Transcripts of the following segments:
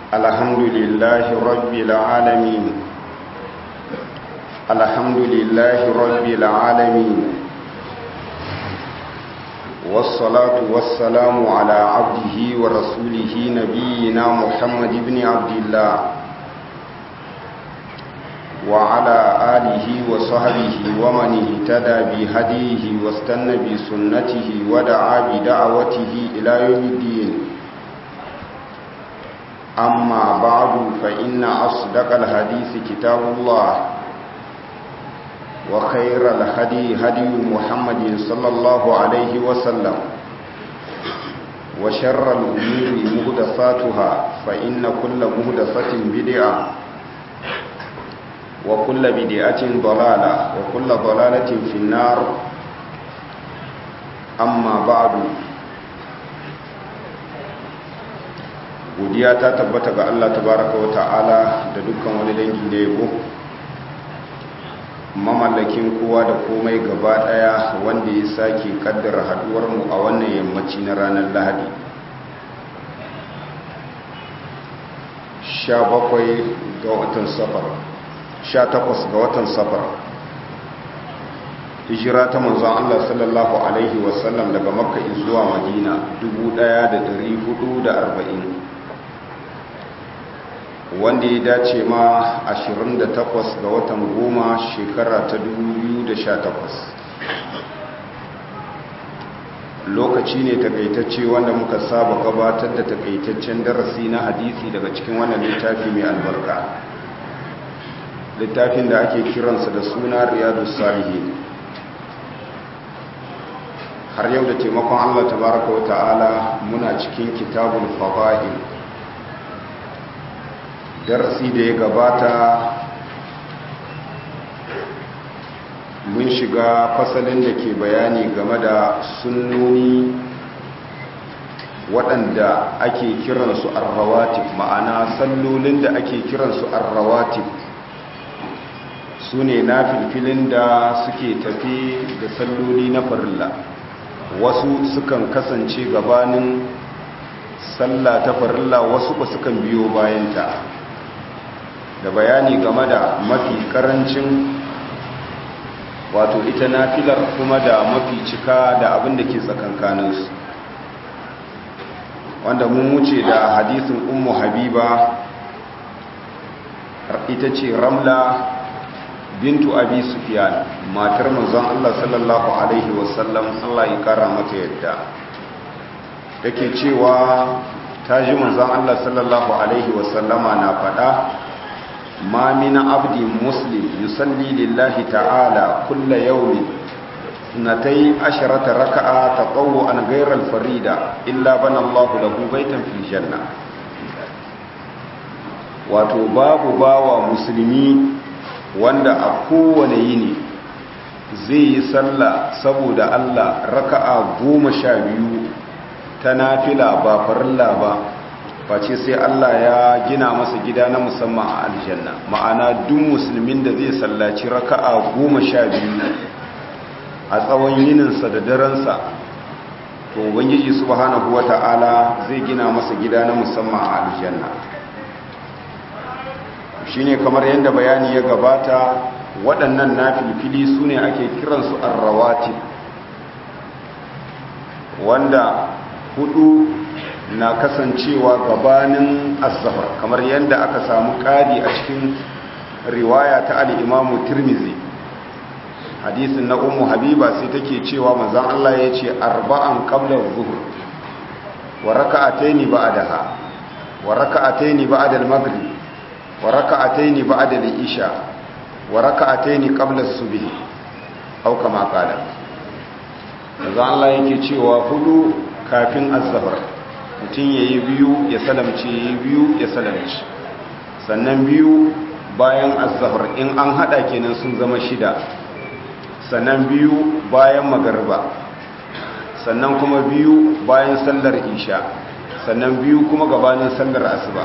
الحمد لله رب العالمين الحمد لله رب العالمين والصلاة والسلام على عبده ورسوله نبينا محمد بن عبد الله وعلى آله وصحبه ومن اهتدى بهديه واستنى بسنته ودعا بدعوته إلى يوم الدين أما بعد فإن أصدق الحديث كتاب الله وخير الهدي هدي محمد صلى الله عليه وسلم وشر الأمور مهدفاتها فإن كل مهدفة بدعة وكل بدعة ضلالة وكل ضلالة في النار أما بعد godiya ta tabbata ga Allah tabaraka wa ta'ala da dukkan wani dangi da yabo mamallakin kowa da komai gaba daya wanda ya sake kaddara haduwar mu a wannan yammaci na ranar Lahadi 17 ga watan safar 18 ga watan safar hijira ta manzon Allah sallallahu alaihi wasallam daga makka zuwa madina 1440 wanda ya dace ma 28 ga watan goma shekara ta 2018 lokaci ne takaitacce wanda muka saba gabatar da takaitaccen darasi na hadisi daga cikin wannan littafi mai albarka littafin da ake kiransa da suna riyadu salihin har yau da taimakon allah tabaraka wa ta'ala muna cikin kitabul fada'il darasi da ya gabata mun shiga fasalin da ke bayani game da sunnoni waɗanda ake kiransu arrawatib ma'ana sallolin da ake kiransu arrawatib su ne na filfilin da suke tafi da salloli na farilla wasu sukan kasance gabanin sallah ta farilla wasu ba sukan biyo bayanta da bayani game da mafi karancin wato ita nafilar kuma da mafi cika da abin da ke tsakankaninsu wanda mun wuce da hadisin ummu habiba ita ce ramla bintu abi sufyan matar manzon Allah sallallahu alaihi wasallam Allah ya kara mata yadda take cewa ta ji manzon Allah sallallahu alaihi wasallama na faɗa ma min abdi muslim yusalli lillahi ta'ala kulla yawmin natai asharata raka'a tatawwu'an ghayra al-farida illa bana Allahu lahu baytan fil janna wato babu bawa musulmi wanda a kowane yini zai yi sallah saboda Allah raka'a goma sha biyu ta nafila ba farilla ba face sai Allah ya gina masa gida na musamman a aljanna ma'ana duk musulmin da zai sallaci raka'a goma sha biyu a tsawon yininsa da daransa to ubangiji subhanahu wata'ala zai gina masa gida na musamman a aljanna shine kamar yadda bayani ya gabata waɗannan nafilfili su ne ake kiransu arrawati wanda hudu na kasancewa gabanin azzafar kamar yadda aka samu ƙari a cikin riwaya ta al'imamu tirmizi hadisin na umu habiba sai take cewa mazan Allah ya ce arba'an ƙablar zuhur wa raka'ataini ba'daha wa raka'ataini ba'dal maghrib wa raka'ataini ba'dal isha wa raka'ataini qabla subh au kama qala mazan Allah yake cewa hudu kafin azzafar mutum ya yi biyu ya salamce ya yi biyu ya salamce sannan biyu bayan azahar in an hada kenan sun zama shida sannan biyu bayan magarba sannan kuma biyu bayan sallar isha sannan biyu kuma gabanin sallar asuba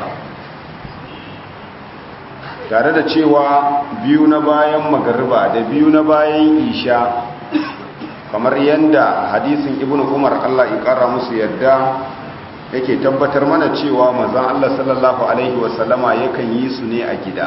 tare da cewa biyu na bayan magarba da biyu na bayan isha kamar yadda hadisin ibn umar allah ya kara musu yadda yake tabbatar mana cewa manzon Allah sallallahu alaihi wasallama yakan yi su ne a gida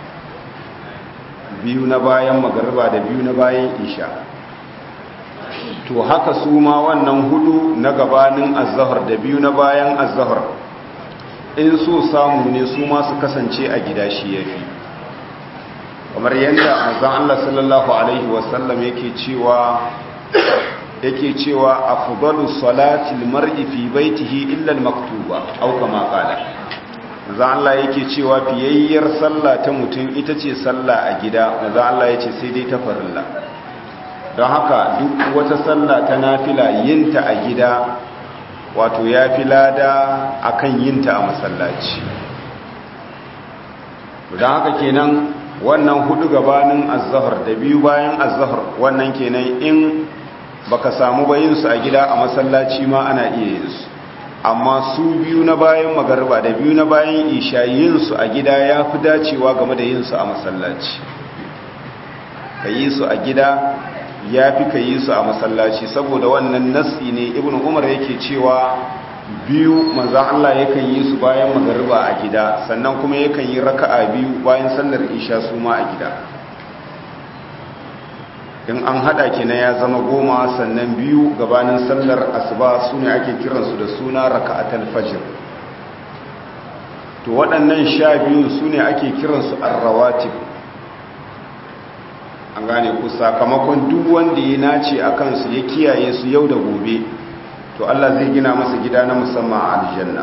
biyu na bayan magariba da biyu na bayan isha to haka su ma wannan hudu na gabanin azhar da biyu na bayan azhar in so samu ne su ma su kasance a gida shi yafi kamar yadda manzon Allah sallallahu alaihi wasallam yake cewa yake cewa afdalu salati almar'i fi baitihi illa almaktuba aw kama qala manzo Allah yake cewa fiyayyar sallah ta mutum ita ce sallah a gida manzo Allah yace sai dai ta farilla don haka duk wata sallah ta nafila yinta a gida wato yafi lada akan yinta a masallaci don haka kenan wannan hudu gabanin azhar da biyu bayan azhar wannan kenan in baka samu bayinsu a gida a masallaci ma ana iya yin su amma su biyu na bayan magarba da biyu na bayan isha yin su a gida ya fi dacewa game da yin su a masallaci ka yi su a gida ya fi ka yi su a masallaci saboda wannan nasi ne ibn umar yake cewa biyu manzan Allah yakan yi su bayan magarba a gida sannan kuma yakan yi raka'a biyu bayan sallar isha su ma a gida in an hada kenan ya zama goma sannan biyu gabanin sallar asuba su ne ake kiransu da suna raka'atul fajr to waɗannan sha biyu su ne ake kiransu arrawatib an gane ku sakamakon duk wanda ya nace a kansu ya kiyaye su yau da gobe to Allah zai gina masa gida na musamman a aljanna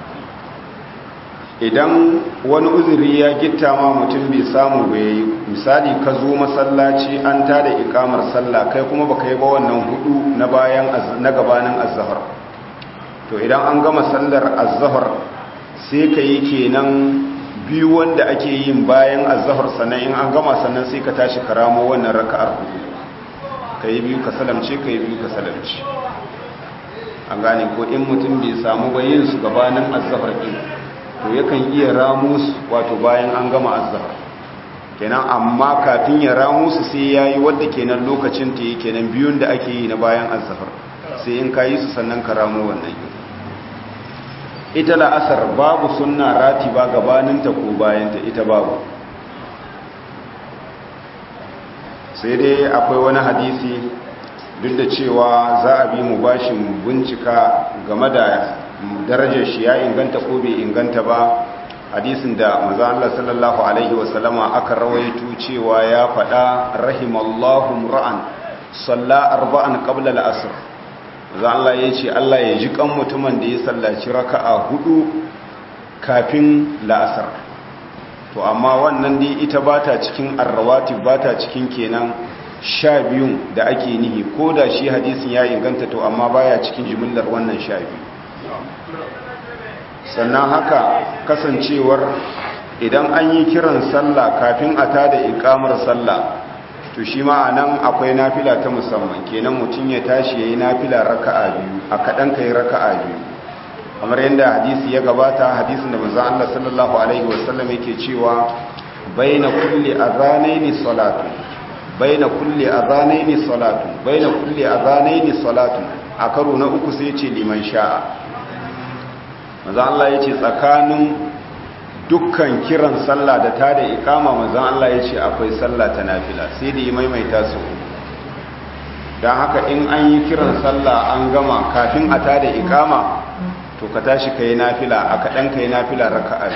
idan wani uzuri ya gitta ma mutum bai samu bai misali ka zo masallaci an tada ikamar sallah kai kuma baka yi ba wannan hudu na bayan na gabanin azhar to idan an gama sallar azhar sai ka yi kenan biyu wanda ake yin bayan azhar sannan in an gama sannan sai ka tashi karamo wannan raka'ar hudu ka yi biyu ka salamce ka yi biyu ka salamce an gane ko in mutum bai samu bayin su gabanin azhar din to yakan iya ramu su wato bayan an gama azhar kenan amma kafin ya ramu su sai yayi wanda kenan lokacin ta yake kenan biyun da ake yi na bayan azhar sai in kayi su sannan ka ramu wannan ita la'asar babu sunna ratiba gabanin ta ko bayan ta ita babu sai dai akwai wani hadisi duk da cewa za a bi mu bashin bincika game da darajar shi ya inganta ko bai inganta ba hadisin da maza Allah sallallahu alaihi wasallama aka rawaito cewa ya faɗa rahimallahu ra'an salla arba'an qabla al-asr maza Allah ya ce Allah ya ji kan mutumin da ya sallaci raka'a hudu kafin la'asar to amma wannan dai ita bata cikin arrawatib bata cikin kenan sha biyun da ake nihi ko da shi hadisin ya inganta to amma baya cikin jimillar wannan sha biyu sannan haka kasancewar idan an yi kiran sallah kafin a tada ikamar sallah to shi ma a nan akwai nafila ta musamman kenan mutum ya tashi ya yi nafila raka'a biyu a kaɗan ka yi raka'a biyu kamar yadda hadisi ya gabata hadisin da manzo Allah sallallahu alaihi wasallam yake cewa baina kulli adhanaini salatu baina kulli adhanaini salatu baina kulli adhanaini salatu a karo na uku sai ce liman sha'a manzo Allah yace tsakanin dukkan kiran sallah da tada ikama manzo Allah yace akwai sallah ta nafila sai da yi maimaita su dan haka in an yi kiran sallah an gama kafin a tada ikama to ka tashi kai nafila a kadan kai nafila raka'a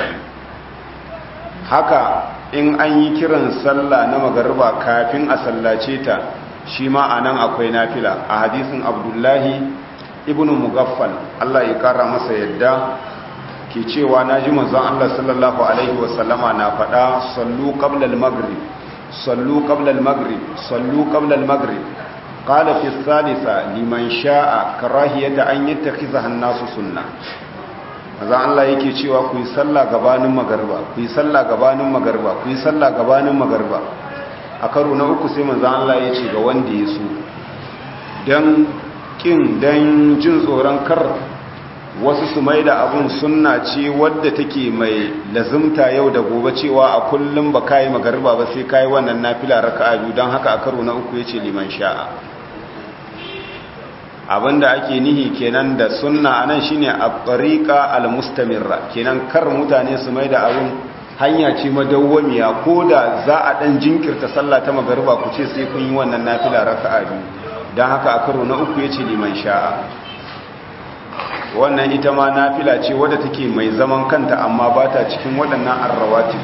haka in an yi kiran sallah na magariba kafin a sallace ta shi ma anan akwai nafila a hadisin abdullahi ibn mugaffal Allah ya kara masa yadda ke cewa naji manzon Allah sallallahu alaihi wasallama na faɗa sallu qabla al-maghrib sallu qabla al-maghrib sallu qabla al-maghrib qala fi thalitha liman sha'a karahiyata an yattakhidha an-nasu sunnah manzon Allah yake cewa ku yi sallah gabanin magariba ku yi sallah gabanin magariba ku yi sallah gabanin magariba a karo na uku sai manzon Allah ya ce ga wanda ya so dan kin don jin tsoron kar wasu su mai da abun sunna ce wadda take mai lazimta yau da gobe cewa a kullum ba kayi magariba ba sai kayi wannan nafila raka'a biyu don haka a karo na uku yace liman sha'a abinda ake nihi kenan da sunna anan shine at-tariqa al-mustamirra kenan kar mutane su mai da abin hanya ce madawwamiya ko da za a dan jinkirta sallah ta magariba ku ce sai kun yi wannan nafila raka'a biyu dan haka a karo na uku yace liman sha'a wannan ita ma nafila ce wadda take mai zaman kanta amma ba ta cikin waɗannan arrawatib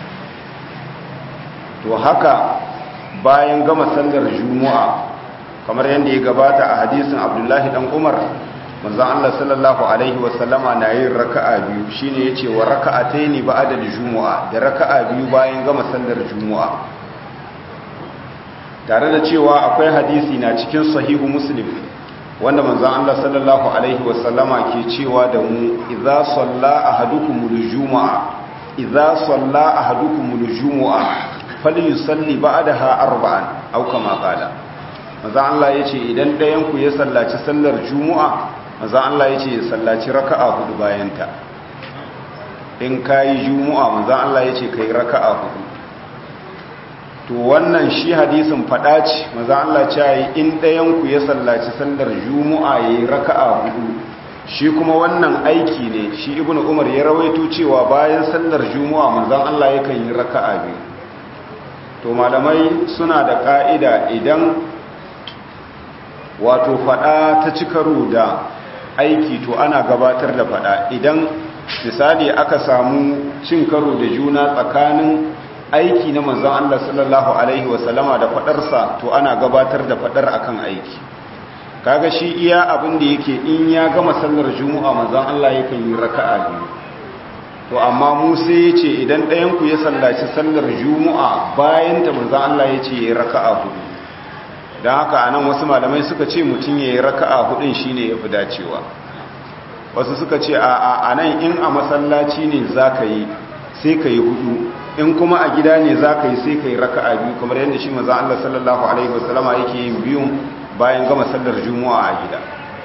to haka bayan gama sallar juma'a kamar yadda ya gabata a hadisin abdullahi dan umar manzon Allah sallallahu alaihi wasallama na yin raka'a biyu shine yace wa raka'ataini ba'da al-jumu'a da raka'a biyu bayan gama sallar juma'a tare da cewa akwai hadisi na cikin sahihu muslim wanda manzon Allah sallallahu alaihi wasallama ke cewa da mu idza salla ahadukumul jumu'a idza salla ahadukumul jumu'a falyusalli ba'daha arba'an aw kama qala manzon Allah yace idan ɗayan ku ya sallaci sallar juma'a manzon Allah yace ya sallaci raka'a hudu bayan ta in kai juma'a manzon Allah yace kai raka'a hudu to wannan shi hadisin fada ce maza Allah ce yi in ɗayanku ya sallaci sallar juma'a ya yi raka'a hudu shi kuma wannan aiki ne shi ibn umar ya rawaito cewa bayan sallar juma'a manzan Allah yakan yi raka'a biyu to malamai suna da ka'ida idan wato fada ta ci karo da aiki to ana gabatar da fada idan misali aka samu cin karo da juna tsakanin aiki na manzon Allah sallallahu alaihi wasallama da fadarsa to ana gabatar da fadar akan aiki kaga shi iya abin da yake in ya gama sallar juma'a manzon Allah yakan yi raka'a biyu to amma mu sai yace idan ɗayan ku ya sallaci sallar juma'a bayan ta manzon Allah yace yayi raka'a hudu dan haka anan wasu malamai suka ce mutun yayi raka'a hudun shine yafi dacewa wasu suka ce a a nan in a masallaci ne zaka yi sai ka yi hudu in kuma a gida ne za ka yi sai ka yi raka'a biyu kamar yadda shi maza Allah sallallahu Alaihi wasallama yake yin biyun bayan gama sallar juma'a a gida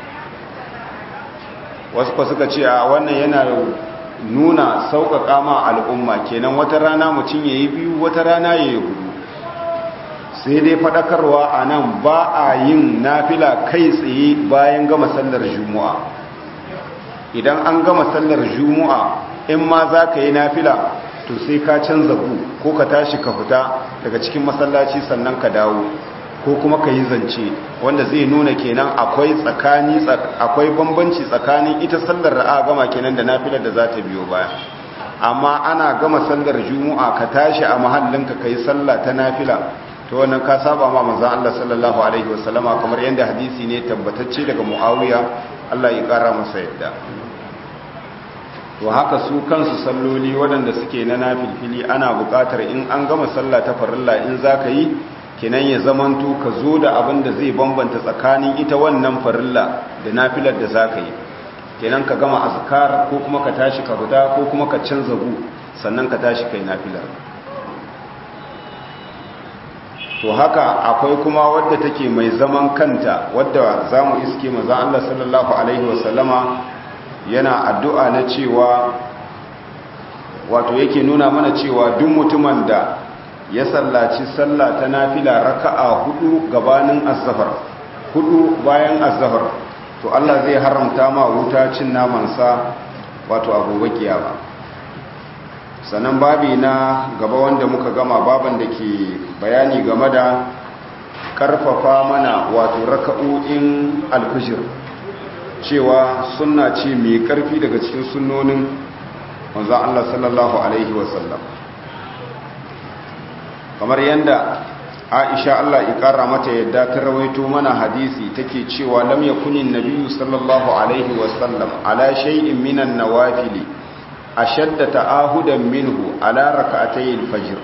wasu kwa suka ce a wannan yana nuna sauƙaƙa ma al'umma kenan wata rana mutum ya yi biyu wata rana ya yi hudu sai dai faɗakarwa a nan ba a yin nafila kai tsaye bayan gama sallar juma'a idan an gama sallar juma'a in ma za ka yi nafila to sai ka canza ku ko ka tashi ka fita daga cikin masallaci sannan ka dawo ko kuma ka yi zance wanda zai nuna kenan akwai tsakani akwai bambanci tsakanin ita sallar ra'a gama kenan da nafilar da za ta biyo baya amma ana gama sallar juma'a ka tashi a mahallinka ka yi sallah ta nafila to wannan ka saba ma manzon Allah sallallahu alaihi wasallama kamar yadda hadisi ne tabbatacce daga Muawiya Allah ya kara masa yadda to haka su kansu salloli waɗanda suke na nafilfili ana buƙatar in an gama sallah ta farilla in za ka yi kenan ya zamanto ka zo da abin da zai bambanta tsakanin ita wannan farilla da nafilar da za ka yi kenan ka gama azkar ko kuma ka tashi ka fita ko kuma ka canza gu sannan ka tashi kai nafilar to haka akwai kuma wadda take mai zaman kanta wadda za mu iske maza Allah sallallahu alaihi wasallama yana addu'a na cewa wato yake nuna mana cewa duk mutumin da ya sallaci sallah ta nafila raka'a hudu gabanin azzafar hudu bayan azzafar to Allah zai haramta ma wuta cin namansa wato abubuwa kiyama sannan babi na gaba wanda muka gama baban da ke bayani game da karfafa mana wato raka'o'in alfijir cewa sunna ce mai karfi daga cikin sunnonin wanzan Allah sallallahu Alaihi wasallam kamar yadda aisha Allah ikara mata yadda ta rawaito mana hadisi take cewa lam yakunin nabiyyu sallallahu Alaihi wasallam ala shay'in minan nawafili ashadda ta'ahudan minhu ala rak'atay al-fajr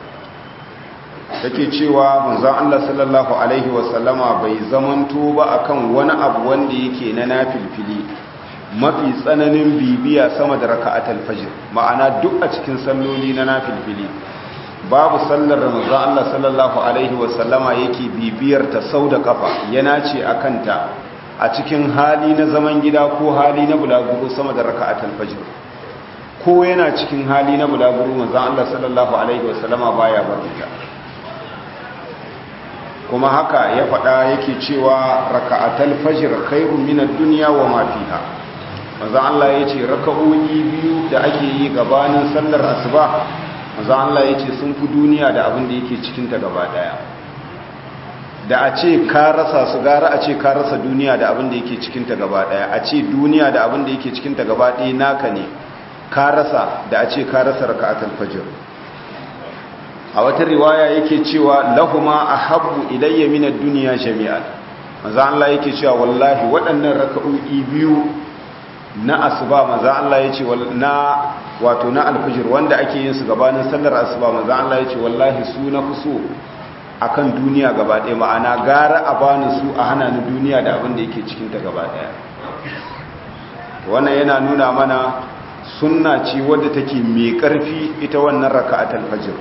take cewa manzon Allah sallallahu alaihi wasallama bai zamanto ba akan wani abu wanda yake na nafilfili mafi tsananin bibiya sama da raka'atul fajr ma'ana duk a cikin salloli na nafilfili babu sallar manzon Allah sallallahu alaihi wasallama yake bibiyar ta sau da kafa yana ce akan ta a cikin hali na zaman gida ko hali na bulaguro sama da raka'atul fajr ko yana cikin hali na bulaguro manzon Allah sallallahu alaihi wasallama baya barinta kuma haka ya faɗa yake cewa raka'atal fajr khairun minad dunya wa ma fiha manzo Allah yace raka'o'i biyu da ake yi gabanin sallar asuba manzo Allah yace sun fi duniya da abin da yake cikin ta gaba daya da a ce ka rasa su gara a ce ka rasa duniya da abin da yake cikin ta gaba daya a ce duniya da abin da yake cikin ta gaba daya naka ne ka rasa da a ce ka rasa raka'atul fajr a wata riwaya yake cewa lahuma ahabbu ilayya min ad-dunya jami'an manzo Allah yake cewa wallahi waɗannan raka'o'i biyu na asuba manzo Allah yace na wato na al-fajr wanda ake yin su gabanin sallar asuba manzo Allah yace wallahi su na fuso akan duniya gaba ɗaya ma'ana gara a bani su a hana ni duniya da abin da yake cikin ta gaba ɗaya wannan yana nuna mana sunna ce wadda take mai ƙarfi ita wannan raka'atul fajr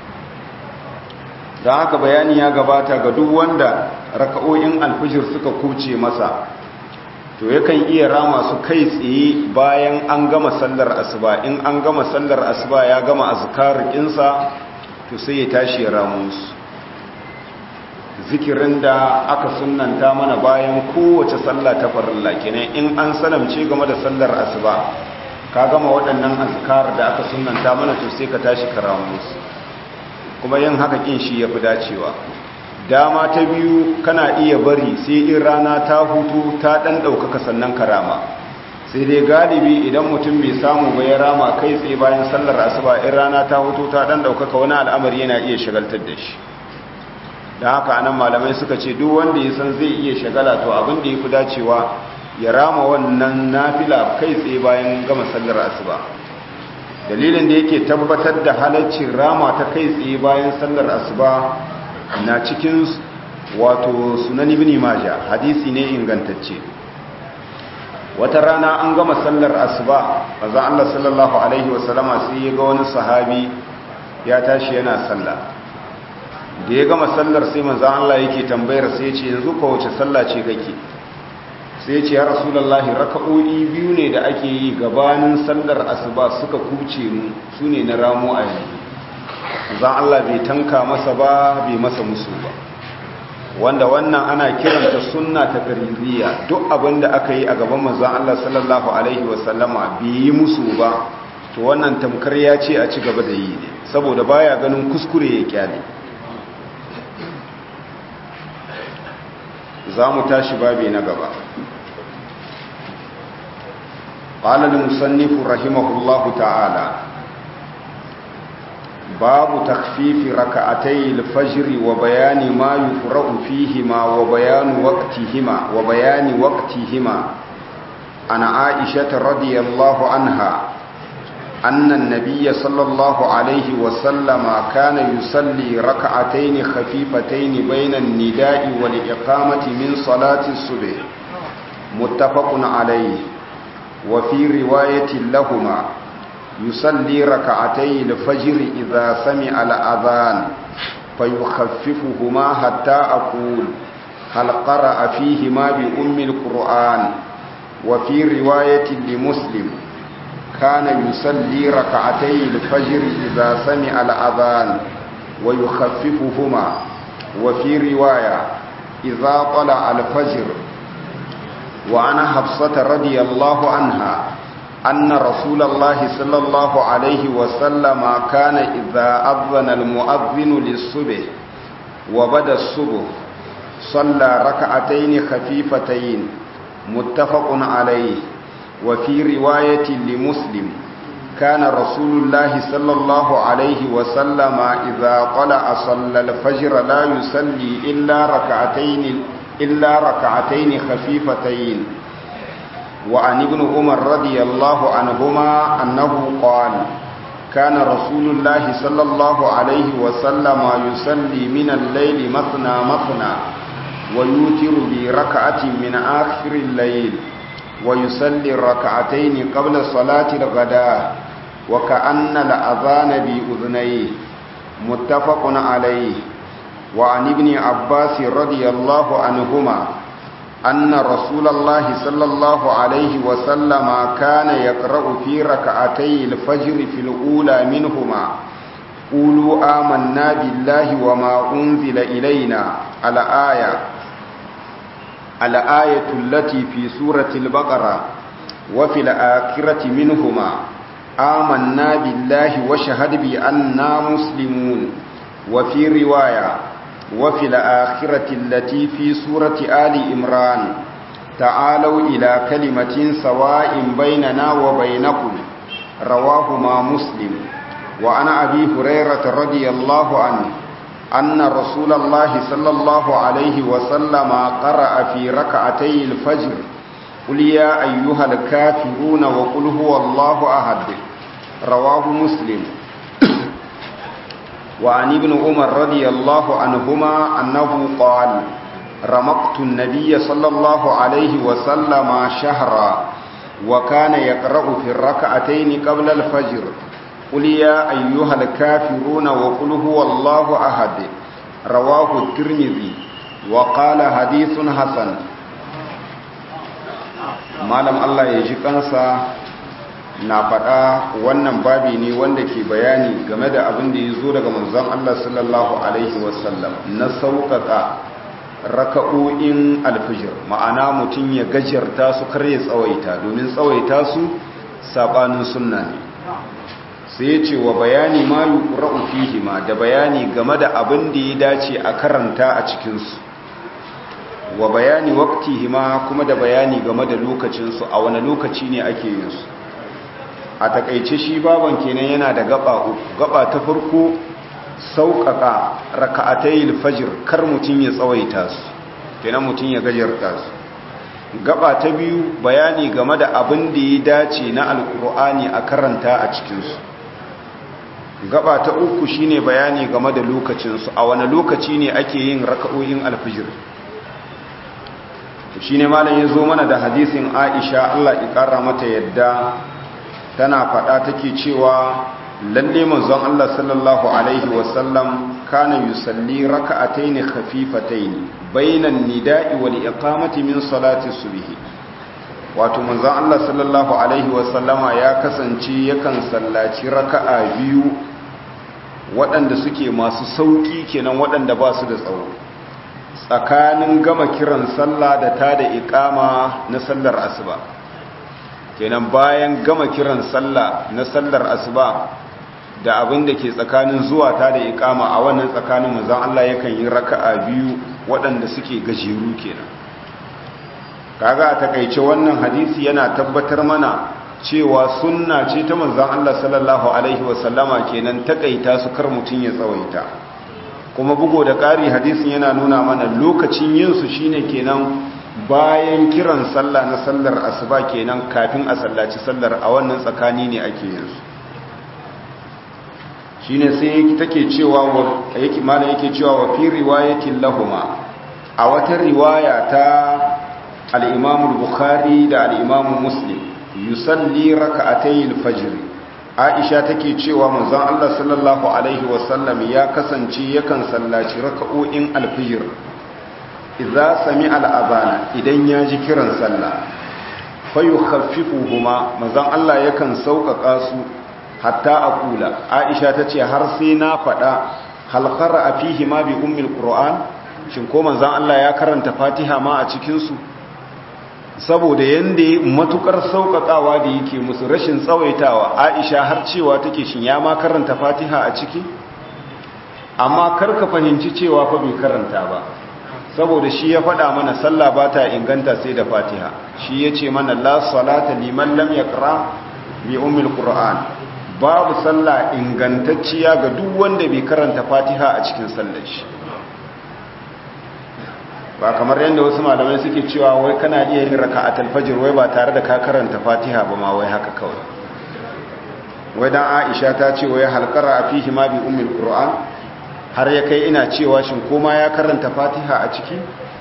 don haka bayani ya gabata ga duk wanda raka'o'in alfijir suka kuce masa to yakan iya rama su kai tsaye bayan an gama sallar asuba in an gama sallar asuba ya gama azkarikinsa to sai ya tashi ya ramu su zikirin da aka sunanta mana bayan kowace sallah ta farilla kenan in an salamce game da sallar asuba ka gama waɗannan azkar da aka sunanta mana to sai ka tashi ka ramu su kuma yin haka kin shi ya fi dacewa dama ta biyu kana iya bari sai in rana ta hutu ta ɗan ɗaukaka sannan karama sai dai galibi idan mutum bai samu ba ya rama kai tsaye bayan sallar asuba in rana ta hutu ta ɗan ɗaukaka wani al'amari yana iya shagaltar da shi da haka anan malamai suka ce duk wanda ya san zai iya shagala to abin da ya fi dacewa ya rama wannan nafila kai tsaye bayan gama sallar asuba dalilin da yake tabbatar da halaccin rama ta kai tsaye bayan sallar asuba na cikin wato sunan ibn majah hadisi ne ingantacce wata rana an gama sallar asuba manzo Allah sallallahu alaihi wasallama sai ya ga wani sahabi ya tashi yana sallah da ya gama sallar sai manzo Allah yake tambayar sai ya ce yanzu ko wace sallah ce kake sai ce ya rasulullahi raka'o'i biyu ne da ake yi gabanin sallar asuba suka kuce mu su ne na ramu a yanzu zan Allah bai tanka masa ba bai masa musu ba wanda wannan ana kiranta sunna ta kaririya duk abin da aka yi a gaban manzon Allah sallallahu alaihi wasallama bai yi musu ba to wannan tamkar ya ce a ci gaba da yi ne saboda baya ganin kuskure ya kyale za mu tashi babi na gaba قال المصنف رحمه الله تعالى باب تخفيف ركعتي الفجر وبيان ما يقرأ فيهما وبيان وقتهما وبيان وقتهما عن عائشة رضي الله عنها أن النبي صلى الله عليه وسلم كان يصلي ركعتين خفيفتين بين النداء والإقامة من صلاة الصبح متفق عليه وفي رواية لهما يصلي ركعتي الفجر إذا سمع الأذان فيخففهما حتى أقول هل قرأ فيهما بأم القرآن وفي رواية لمسلم كان يصلي ركعتي الفجر إذا سمع الأذان ويخففهما وفي رواية إذا طلع الفجر وعن حفصة رضي الله عنها أن رسول الله صلى الله عليه وسلم كان إذا أذن المؤذن للصبح وبدا الصبح صلى ركعتين خفيفتين متفق عليه وفي رواية لمسلم كان رسول الله صلى الله عليه وسلم إذا طلع صلى الفجر لا يصلي إلا ركعتين إلا ركعتين خفيفتين وعن ابن عمر رضي الله عنهما أنه قال كان رسول الله صلى الله عليه وسلم يصلي من الليل مثنى مثنى ويوتر بركعة من آخر الليل ويصلي الركعتين قبل صلاة الغداء وكأن الأذان بأذنيه متفق عليه وعن ابن عباس رضي الله عنهما أن رسول الله صلى الله عليه وسلم كان يقرأ في ركعتي الفجر في الأولى منهما قولوا آمنا بالله وما أنزل إلينا الآية الآية التي في سورة البقرة وفي الآخرة منهما آمنا بالله وشهد بأننا مسلمون وفي رواية وفي الآخرة التي في سورة آل إمران تعالوا إلى كلمة سواء بيننا وبينكم رواهما مسلم وعن أبي هريرة رضي الله عنه أن رسول الله صلى الله عليه وسلم قرأ في ركعتي الفجر قل يا أيها الكافرون وقل هو الله أحد رواه مسلم وعن ابن عمر رضي الله عنهما أنه قال رمقت النبي صلى الله عليه وسلم شهرا وكان يقرأ في الركعتين قبل الفجر قل يا أيها الكافرون وقل هو الله أحد رواه الترمذي وقال حديث حسن malam Allah ya ji kansa na faɗa wannan babi ne wanda ke bayani game da abin da ya zo daga manzon Allah sallallahu alaihi wasallam na sauƙaƙa raka'o'in alfijir ma'ana mutum ya gajarta su kar ya tsawaita domin tsawaita su sabanin sunna ne sai ya ce wa bayani ma yuqra'u fihi ma da bayani game da abin da ya dace a karanta a cikin su wa bayani waqtihi ma kuma da bayani game da lokacin su a wani lokaci ne ake yin su a takaice shi baban kenan yana da gaba uku gaba ta farko sauƙaƙa raka'atayil fajr kar mutum ya tsawaita su kenan mutum ya gajarta su gaba ta biyu bayani game da abin da ya dace na alkur'ani a karanta a cikinsu gaba ta uku shine bayani game da lokacinsu a wani lokaci ne ake yin raka'o'in alfijir shine malam ya zo mana da hadisin aisha allah ƙara mata yadda tana faɗa take cewa lalle manzon Allah sallallahu alaihi wasallam kana yusalli raka'atayn khafifatayn bainan nida'i wal iqamati min salati subh wato manzon Allah sallallahu alaihi wasallama ya kasance yakan sallaci raka'a biyu waɗanda suke masu sauki kenan waɗanda ba su da tsawo tsakanin gama kiran sallah da ta da iqama na sallar asuba kenan bayan gama kiran sallah na sallar asuba da abin da ke tsakanin zuwa ta da ikama a wannan tsakanin manzon Allah yakan yi raka'a biyu waɗanda suke gajeru kenan kaga a takaice wannan hadisi yana tabbatar mana cewa sunna ce ta manzon Allah sallallahu alaihi wasallama kenan takaita su kar mutun ya tsawaita kuma bugo da ƙari hadisin yana nuna mana lokacin yin su shine kenan bayan kiran sallah na sallar asuba kenan kafin a sallaci sallar a wannan tsakani ne ake yin su shine sai take cewa yake malam yake cewa wa fi riwayatin lahuma a wata riwaya ta al-Imam al-Bukhari da al-Imam Muslim yusalli rak'atay al-fajr Aisha take cewa manzon Allah sallallahu alaihi wasallam ya kasance yakan sallaci raka'o'in al-fajr idza sami'a al-adana idan ya ji kiran sallah fayukhaffifuhuma manzon Allah yakan sauƙaƙa su hatta a kula aisha ta ce har sai na faɗa halkara a fihi ma bi ummil ƙura'an shin ko manzan Allah ya karanta fatiha ma a cikinsu saboda yadda matukar sauƙaƙawa da yake musu rashin tsawaitawa aisha har cewa take shin ya ma karanta fatiha a ciki amma karka fahimci cewa fa bai karanta ba saboda shi ya faɗa mana sallah ba ta inganta sai da fatiha shi ya ce mana la salata liman lam yaqra bi ummil qur'an babu sallah ingantacciya ga duk wanda bai karanta fatiha a cikin sallar shi ba kamar yadda wasu malamai suke cewa wai kana iya yin raka'atul fajr wai ba tare da ka karanta fatiha ba ma wai haka kawai wai dan Aisha ta ce wai halqara fihi ma bi ummil qur'an har ya kai ina cewa shin koma ya karanta fatiha a ciki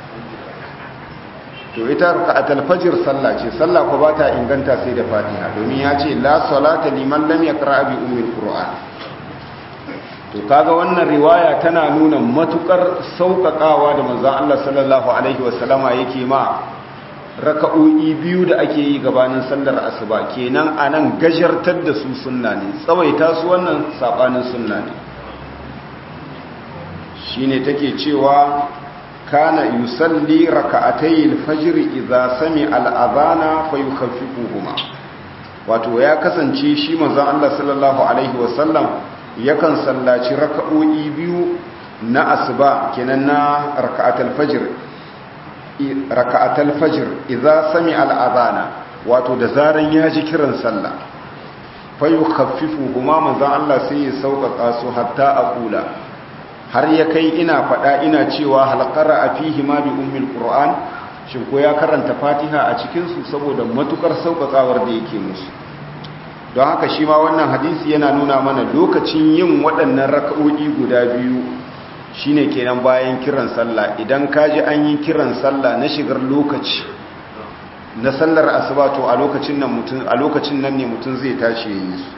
to ita raka'atul fajr sallah ce sallah ko bata inganta sai da fatiha domin ya ce la salata liman lam yaqra bi ummil qur'an to kaga wannan riwaya tana nuna matukar sauƙaƙawa da manzon Allah sallallahu alaihi wasallama yake ma raka'o'i biyu da ake yi gabanin sallar asuba kenan anan gajartar da su sunna ne tsawaita su wannan sabanin sunna ne shine take cewa kana yusalli raka'atay al-fajr idza sami'a al-adhana fayukhaffifuhuma wato ya kasance shi manzon Allah sallallahu alaihi wasallam yakan sallaci raka'o'i biyu na asuba kenan na raka'atul fajr raka'atul fajr idza sami'a al-adhana wato da zaran ya ji kiran sallah fayu khaffifu kuma manzon Allah sai ya sauƙaƙa su hatta aqula har ya kai ina faɗa ina cewa halqara afihi ma bi ummil qur'an shin ko ya karanta fatiha a cikin su saboda matukar sauƙaƙawar da yake musu don haka shi ma wannan hadisi yana nuna mana lokacin yin waɗannan raka'o'i guda biyu shine kenan bayan kiran sallah idan kaji an yi kiran sallah na shigar lokaci na sallar asuba to a lokacin nan mutum a lokacin nan ne mutum zai tashi yayin su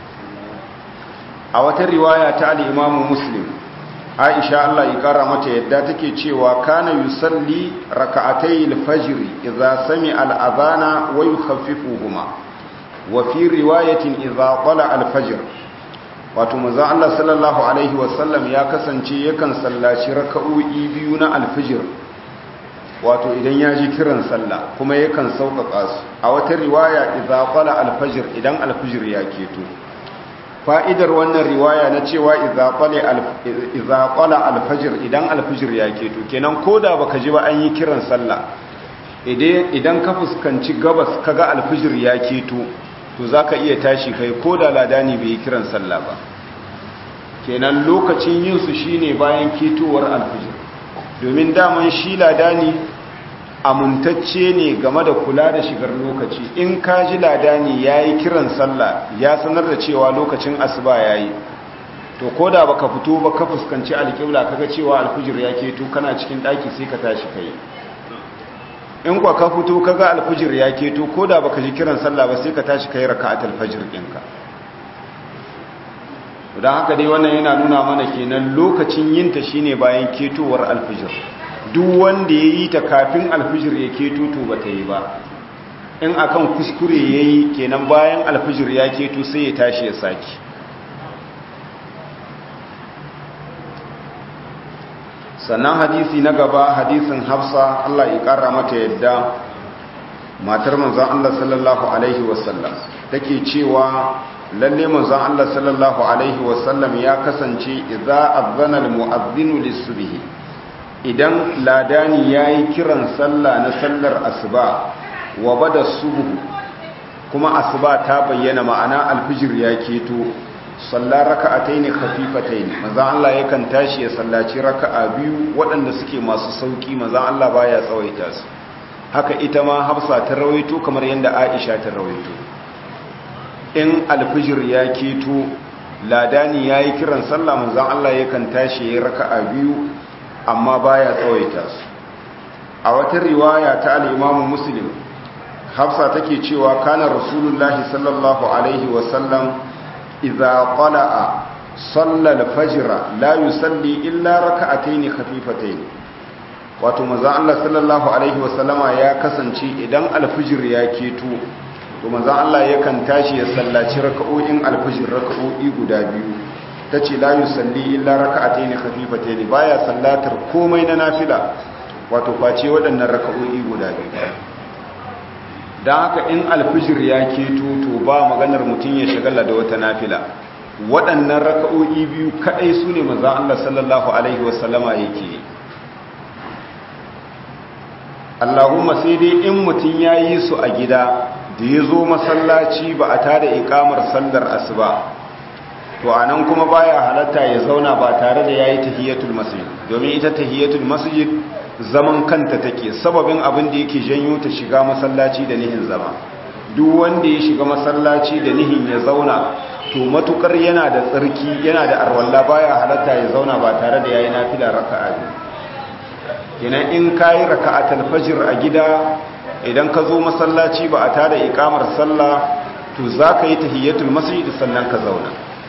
a wata riwaya ta al-Imam Muslim Aisha Allah ya kara mata yadda take cewa kana yusalli raka'atay al-fajr idza sami'a al-adhana wa yukhaffifuhuma wa fi riwayatin idza qala al-fajr wato manzon Allah sallallahu alaihi wasallam ya kasance yakan sallaci raka'o'i biyu na al-fajr wato idan ya ji kiran sallah kuma yakan sauƙaƙa su a wata riwaya idza qala al-fajr idan al-fajr ya keto fa'idar wannan riwaya na cewa idza qala idza qala al-fajr idan al-fajr ya keto kenan koda baka ji ba an yi kiran sallah idan ka fuskanci gabas kaga al-fajr ya keto to zaka iya tashi kai koda ladani bai yi kiran sallah ba kenan lokacin yin su shine bayan ketowar al-fajr domin daman shi ladani amintacce ne game da kula da shigar lokaci in ka ji ladani ya yi kiran sallah ya sanar da cewa lokacin asuba ya yi to ko da baka fito ba ka fuskanci alƙibla kaga cewa alfijir ya keto kana cikin ɗaki sai ka tashi kai in kwa ka fito kaga alfijir ya keto ko da baka ji kiran sallah ba sai ka tashi kai raka'atul fajr ɗinka don haka dai wannan yana nuna mana kenan lokacin yinta shine bayan ketowar alfijir duk wanda ya yi ta kafin alfijir ya keto to ba ta yi ba in akan kuskure ya yi kenan bayan alfijir ya keto sai ya tashi ya saki sannan hadisi na gaba hadisin hafsa Allah ya kara mata yadda matar manzon Allah sallallahu alaihi wasallam take cewa lalle manzon Allah sallallahu alaihi wasallam ya kasance idza azana almu'adhdhinu lis-subhi idan ladani yayi kiran sallah na sallar asuba wa bada subh kuma asuba ta bayyana ma'ana alfijir ya keto sallar raka'ataini khafifataini manzon Allah yakan tashi ya sallaci raka'a biyu waɗanda suke masu sauki manzon Allah baya tsawaita su haka ita ma Hafsa ta rawaito kamar yadda Aisha ta rawaito in alfijir ya keto ladani ya yi kiran sallah manzan Allah yakan tashi ya raka'a biyu amma baya tsawaita su a wata riwaya ta al'imamu muslim hafsa take cewa kana rasulullahi sallallahu alaihi wasallam idza qala'a salla al-fajr la yusalli illa raka'atayn khafifatayn wato manzan Allah sallallahu alaihi wasallama ya kasance idan alfijir ya keto to manzon Allah yakan tashi ya sallaci raka'o'in alfajir raka'o'i guda biyu tace la yusalli illa raka'atayn khafifatayn baya sallatar komai na nafila wato face waɗannan raka'o'i guda biyu dan haka in alfajir ya keto to ba maganar mutun ya shagala da wata nafila waɗannan raka'o'i biyu kadai sune manzon Allah sallallahu alaihi wasallama yake Allahumma sai dai in mutun yayi su a gida da ya zo masallaci ba a tada ikamar sallar asuba to anan kuma baya halatta ya zauna ba tare da yayi tahiyatul masjid domin ita tahiyatul masjid zaman kanta take sababin abin da yake janyo ta shiga masallaci da nihin zama duk wanda ya shiga masallaci da nihin ya zauna to matukar yana da tsarki yana da arwalla baya halatta ya zauna ba tare da yayi nafila raka'a biyu kenan in kayi raka'atul fajr a gida idan ka zo masallaci ba a tada ikamar sallah to za ka yi tahiyyatul masjid sannan ka zauna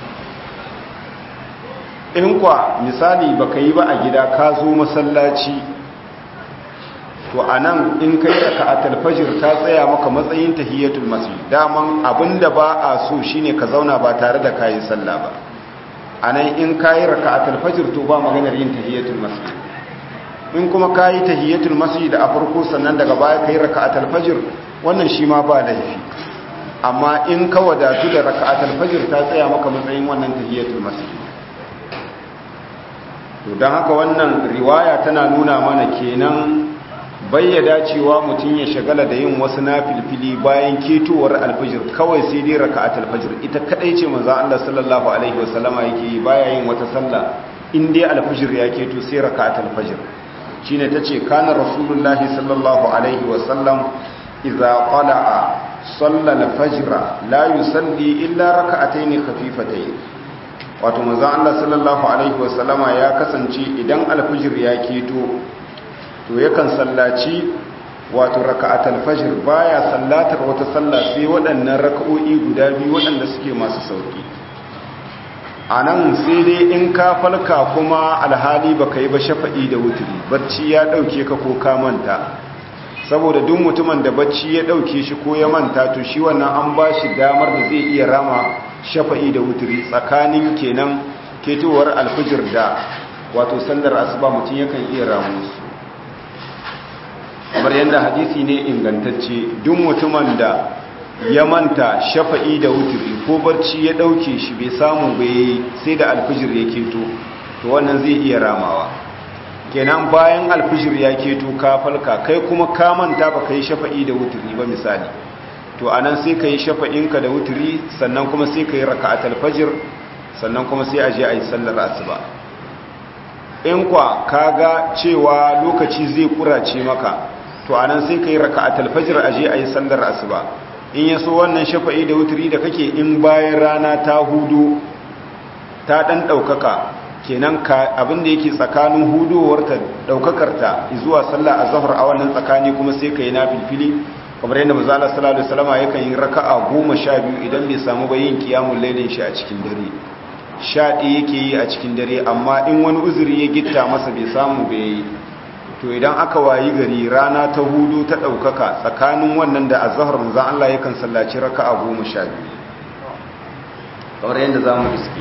in kwa misali ba ka yi ba a gida ka zo masallaci to a nan in ka yi raka'atul fajr ta tsaya maka matsayin tahiyyatul masjid daman abinda ba a so shine ka zauna ba tare da kayi sallah ba a nan in ka yi raka'atul fajr to ba maganar yin tahiyyatul masjid in kuma ka yi tahiyyatul masjid a farko sannan daga baya ka yi raka'atul fajr wannan shi ma ba laifi amma in ka wadatu da raka'atul fajr ta tsaya maka matsayin wannan tahiyyatul masjid to don haka wannan riwaya tana nuna mana kenan bayyada cewa mutum ya shagala da yin wasu nafilfili bayan ketowar alfajir kawai sai dai raka'atul fajr ita kadai ce manzo Allah sallallahu alaihi wasallama yake yi baya yin wata sallah in dai alfajir ya keto sai raka'atul fajr shine tace kana rasulullahi sallallahu alaihi wasallam idza qala'a salla al-fajr la yusalli illa raka'atayn khafifatayn wato manzo Allah sallallahu alaihi wasallama ya kasance idan alfajir ya keto to yakan sallaci wato raka'atul fajr baya sallatar wata sallah sai waɗannan raka'o'i guda biyu waɗanda suke masu sauki anan sai dai in ka falka kuma alhali baka yi ba shafa'i da wuturi bacci ya dauke ka ko ka manta saboda duk mutumin da bacci ya dauke shi ko ya manta to shi wannan an ba shi damar da zai iya rama shafa'i da wuturi tsakanin kenan ketowar alfijir da wato sandar asuba mutum yakan iya ramu su kamar yadda hadisi ne ingantacce duk mutumin da ya manta shafa'i da wuturi ko barci ya dauke shi bai samu bai sai da alfijir ya keto to wannan zai iya ramawa kenan bayan alfijir ya keto ka falka kai kuma ka manta ba kai shafa'i da wuturi ba misali to anan sai ka yi shafa'inka da wuturi sannan kuma sai ka yi raka'atul fajr sannan kuma sai a je a yi sallar asuba in kwa kaga cewa lokaci zai kurace maka to anan sai ka yi raka'atul fajr a je a yi sallar asuba in yaso wannan shafa'i da wuturi da kake in bayan rana ta hudu ta dan daukaka kenan ka abin da yake tsakanin hudowarta daukakarta zuwa sallar azhar a wannan tsakani kuma sai ka yi nafilfili kamar yadda manzo Allah sallallahu alaihi wasallam yakan yi raka'a 12 idan bai samu bayin qiyamul lailin shi a cikin dare shaɗi yake yi a cikin dare amma in wani uzuri ya gitta masa bai samu bai yi to idan aka wayi gari rana ta hudu ta ɗaukaka tsakanin wannan da azahar manzan Allah yakan sallaci raka'a goma sha biyu kamar yadda za mu iske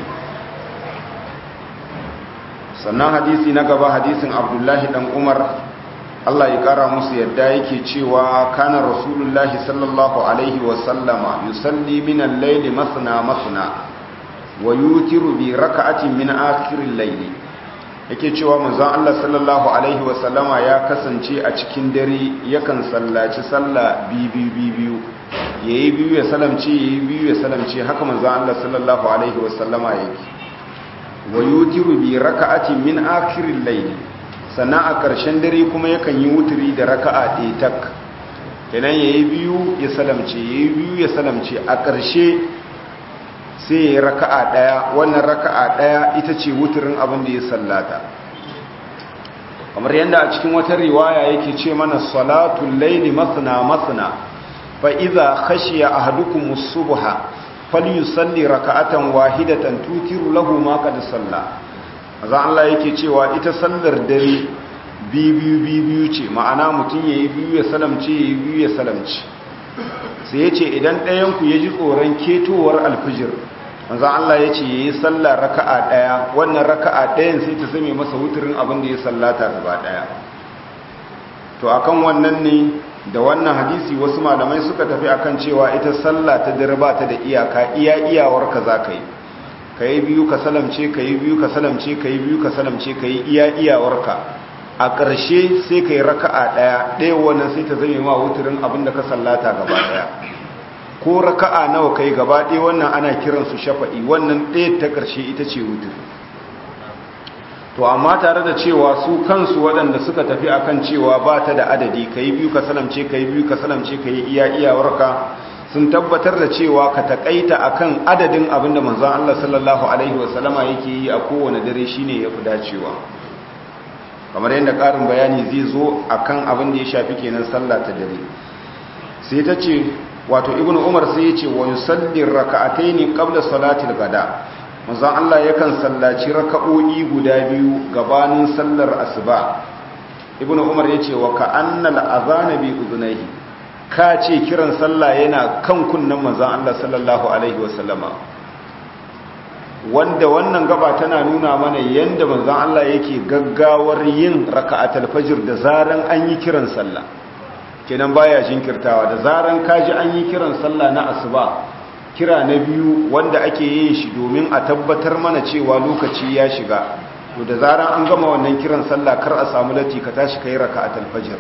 sannan hadisi na gaba hadisin abdullahi dan umar Allah ya kara musu yadda yake cewa kana rasulullahi sallallahu alaihi wasallama yusalli min al-layli masna masna wa yutiru bi raka'atin min akhiril layli yake cewa manzon Allah sallallahu alaihi wasallama ya kasance a cikin dare yakan sallaci sallah biyu biyu yayi biyu ya salamci yayi biyu ya salamci haka manzon Allah sallallahu alaihi wasallama yake wa yutiru bi raka'atin min akhiril layli sannan a ƙarshen dare kuma yakan yi wuturi da raka'a ɗaya tak kenan yayi biyu ya salamce yayi biyu ya salamce a ƙarshe sai ya yi raka'a ɗaya wannan raka'a ɗaya ita ce wuturin abin da ya sallata kamar yadda a cikin wata riwaya yake ce mana salatul laili masna masna fa idza khashiya ahadukum as-subha falyusalli raka'atan wahidatan tutiru lahu ma qad salla azan Allah yake cewa ita sallar dare biyu biyu ce ma'ana mutum yayi biyu ya salamce yayi biyu ya salamce sai yace idan ɗayan ku yaji tsoron ketowar alfijir manzan Allah ya ce ya yi sallah raka'a ɗaya wannan raka'a ɗayan sai ta zame masa wuturin abin da ya sallata gaba ɗaya to akan wannan ne da wannan hadisi wasu malamai suka tafi akan cewa ita sallah ta dare ba ta da iyaka iya iyawarka za ka yi ka yi biyu ka salamce ka yi biyu ka salamce ka yi biyu ka salamce ka yi iya iyawarka a ƙarshe sai ka yi raka'a ɗaya ɗaya wannan sai ta zame ma wuturin abin da ka sallata gaba ɗaya ko raka'a nawa kai gaba ɗaya wannan ana kiransu shafa'i wannan ɗaya ta ƙarshe ita ce wutur to amma tare da cewa su kansu waɗanda suka tafi akan cewa ba ta da adadi ka yi biyu ka salamce ka yi biyu ka salamce ka yi iya iyawarka sun tabbatar da cewa ka taƙaita akan adadin abin da manzon Allah sallallahu alaihi wasallama yake yi a kowane dare shine ya fi dacewa kamar yadda ƙarin bayani zai zo akan abin da ya shafi kenan sallah ta dare sai ta ce wato ibnu umar sai yace wa yusalli raka'ataini qabla salati al-gada manzon Allah yakan sallaci raka'o'i guda biyu gabanin sallar asuba ibnu umar yace wa ka'anna al-adhana bi udhunayhi ka ce kiran sallah yana kan kunnan manzon Allah sallallahu alaihi wasallama wanda wannan gaba tana nuna mana yanda manzon Allah yake gaggawar yin raka'atul fajr da zaran an yi kiran sallah kenan baya jinkirtawa da zaran kaji an yi kiran sallah na asuba kira na biyu wanda ake yin shi domin a tabbatar mana cewa lokaci ya shiga to da zaran an gama wannan kiran sallah kar a samu lati ka tashi kai raka'atul fajr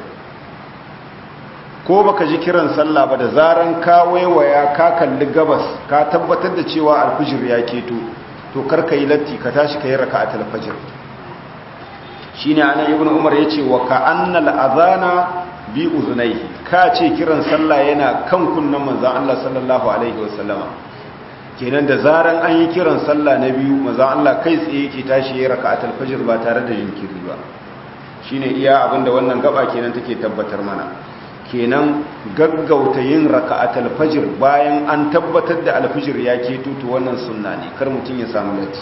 ko baka ji kiran sallah ba da zaran ka waiwaya ka kalli gabas ka tabbatar da cewa alfijir ya keto to kar ka yi latti ka tashi kai raka'atul fajr shine anan ibnu umar yace wa ka annal adhana bi uzunaihi ka ce kiran sallah yana kan kunnan manzon Allah sallallahu alaihi wasallama kenan da zaran an yi kiran sallah na biyu manzon Allah kai tsaye yake tashi yayin raka'atul fajr ba tare da jinkiri ba shine iya abinda wannan gaba kenan take tabbatar mana kenan gaggauta yin raka'atul fajr bayan an tabbatar da alfijir ya keto to wannan sunna ne kar mutun ya samu latti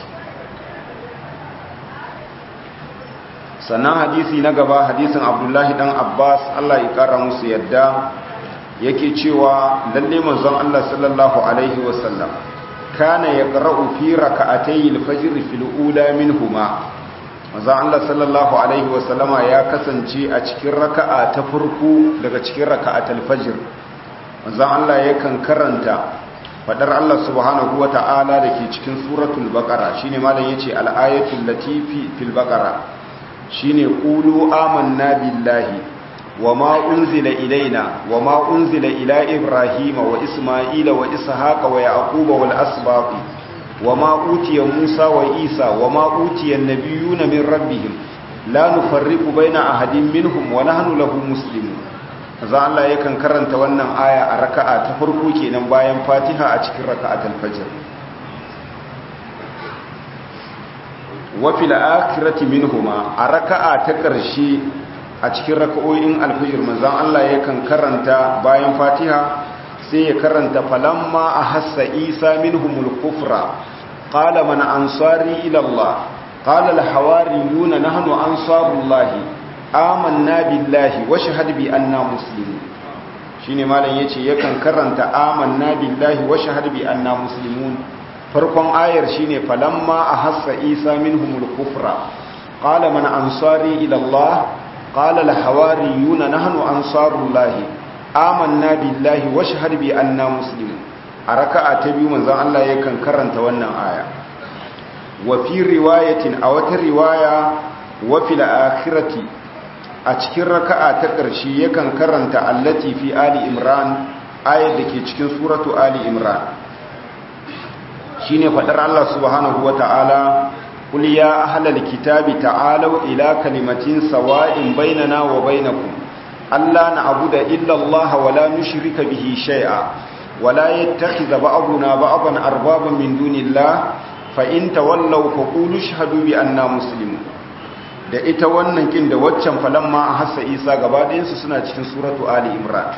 sannan hadisi na gaba hadisin abdullahi dan abbas allah ya kara musu yadda yake cewa lalle manzon allah sallallahu alaihi wasallam kana yaqra'u fi raka'atay al-fajr fil ula minhuma manzon allah sallallahu alaihi wasallama ya kasance a cikin raka'a ta farko daga cikin raka'atul fajr manzon allah yakan karanta fadar allah subhanahu wata'ala dake cikin suratul baqara shine malam yace al-ayatul latifi fil baqara shine qulu amanna billahi wama unzila ilaina wama unzila ila ibrahima wa isma'ila wa ishaqa wa yaquba wal asbaq wama utiya musa wa isa wama utiya an-nabiyuna min rabbihim la nufarriqu baina ahadin minhum wa nahnu lahu muslimun za Allah yakan karanta wannan aya a raka'a ta farko kenan bayan Fatiha a cikin raka'atul fajr wafi la'akirati minhuma a raka'a ta ƙarshe a cikin raka'o'in alfijir manzan Allah yakan karanta bayan fatiha sai ya karanta falamma a hassa isa minhumul kufra qala man ansari ila Allah qala al-hawariyuna nahnu ansarullahi amanna billahi wa shahad bi anna muslimun shine malam yace yakan karanta amanna billahi wa shahad bi anna muslimun farkon ayar shine falamma ahassa isa minhumul kufra qala man ansari ila allah qala al hawariyuna nahnu ansarullah amanna billahi washhad bi anna muslimun a raka'a ta biyu manzon Allah yakan karanta wannan aya wa fi riwayatin a wata riwaya wa fil akhirati a cikin raka'a ta ƙarshe yakan karanta allati fi ali imran ayar da ke cikin suratu ali imran shine fadar Allah subhanahu wata'ala qul ya ahlal kitabi ta'alu ila kalimatin sawa'in bainana wa bainakum alla na'budu illa Allah wa la nushrika bihi shay'a wa la yattakhidha ba'duna ba'dan arbaban min dunillah fa in tawallaw faqulu ashhadu bi anna muslimun da ita wannan kin da waccan falamma hassa Isa gaba ɗayan su suna cikin suratu ali imran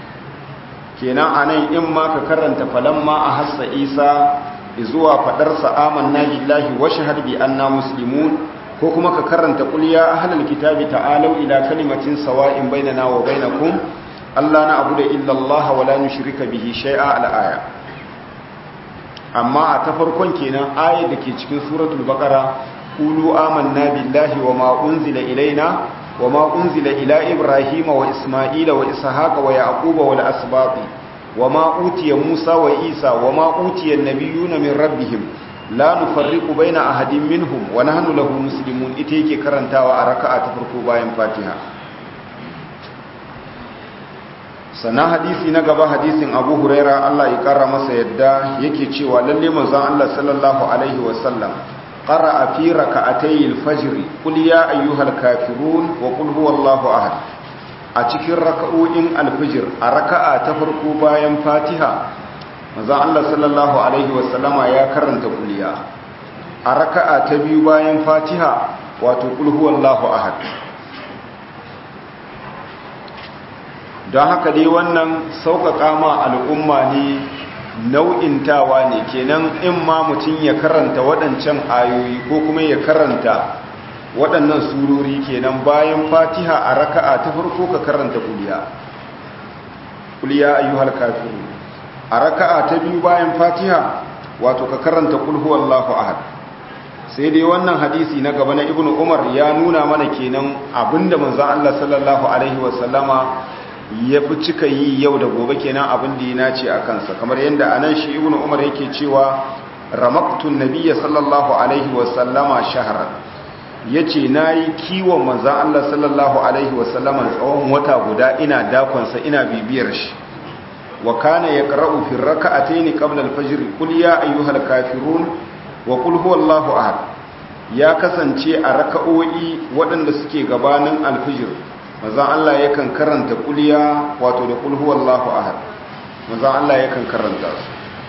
kenan anan in ma ka karanta falamma hassa Isa zuwa fadarsa amanna billahi wa shahad bi anna muslimun ko kuma ka karanta qul ya ahlal kitabi ta'alu ila kalimatin sawa'in bainana wa bainakum alla na'budu illa Allah wa la nushrika bihi shay'a al-aya amma a ta farkon kenan ayat dake cikin suratul baqara qulu amanna billahi wa ma unzila ilaina wa ma unzila ila ibrahima wa isma'ila wa ishaqa wa yaquba wal asbaqi وما أوتي موسى وإيسى وما أوتي النبيون من ربهم لا نفرق بين أحد منهم ونحن له مسلمون إتيكي كرنتا وأركاء تفرقوا باين فاتحة sannan hadisi na gaba hadisin abu huraira Allah ya kara masa yadda yake cewa lalle manzon Allah sallallahu alaihi wasallam qara'a fi raka'atay al-fajr qul ya ayyuhal kafirun wa qul huwallahu ahad a cikin raka'o'in alfijir a raka'a ta farko bayan fatiha maza Allah sallallahu Alaihi wasallama ya karanta kuliya a raka'a ta biyu bayan fatiha wato kulhuwallahu ahad don haka dai wannan sauƙaƙa ma al'umma ne nau'intawa ne kenan in ma mutum ya karanta waɗancan ayoyi ko kuma ya karanta waɗannan surori kenan bayan fatiha a raka'a ta farko ka karanta kuliya kuliya ayyuhal kafirun a raka'a ta biyu bayan fatiha wato ka karanta kul huwallahu ahad sai dai wannan hadisi na gaba na ibnu umar ya nuna mana kenan abinda manzon Allah sallallahu alaihi wasallama ya fi cika yi yau da gobe kenan abin da ya nace a kansa kamar yadda anan shi ibnu umar yake cewa ramaktun nabiyya sallallahu alaihi wasallama shahran yace nayi kiwon manzon Allah sallallahu alaihi wasallama tsawon wata guda ina dakonsa ina bibiyar shi wa kana yaqra'u fi rak'atayn qabla al-fajr qul ya ayyuhal kafirun wa qul huwallahu ahad ya kasance a raka'o'i waɗanda suke gabanin al-fajr manzon Allah yakan karanta kuliya wato da qul huwallahu ahad manzon Allah yakan karanta su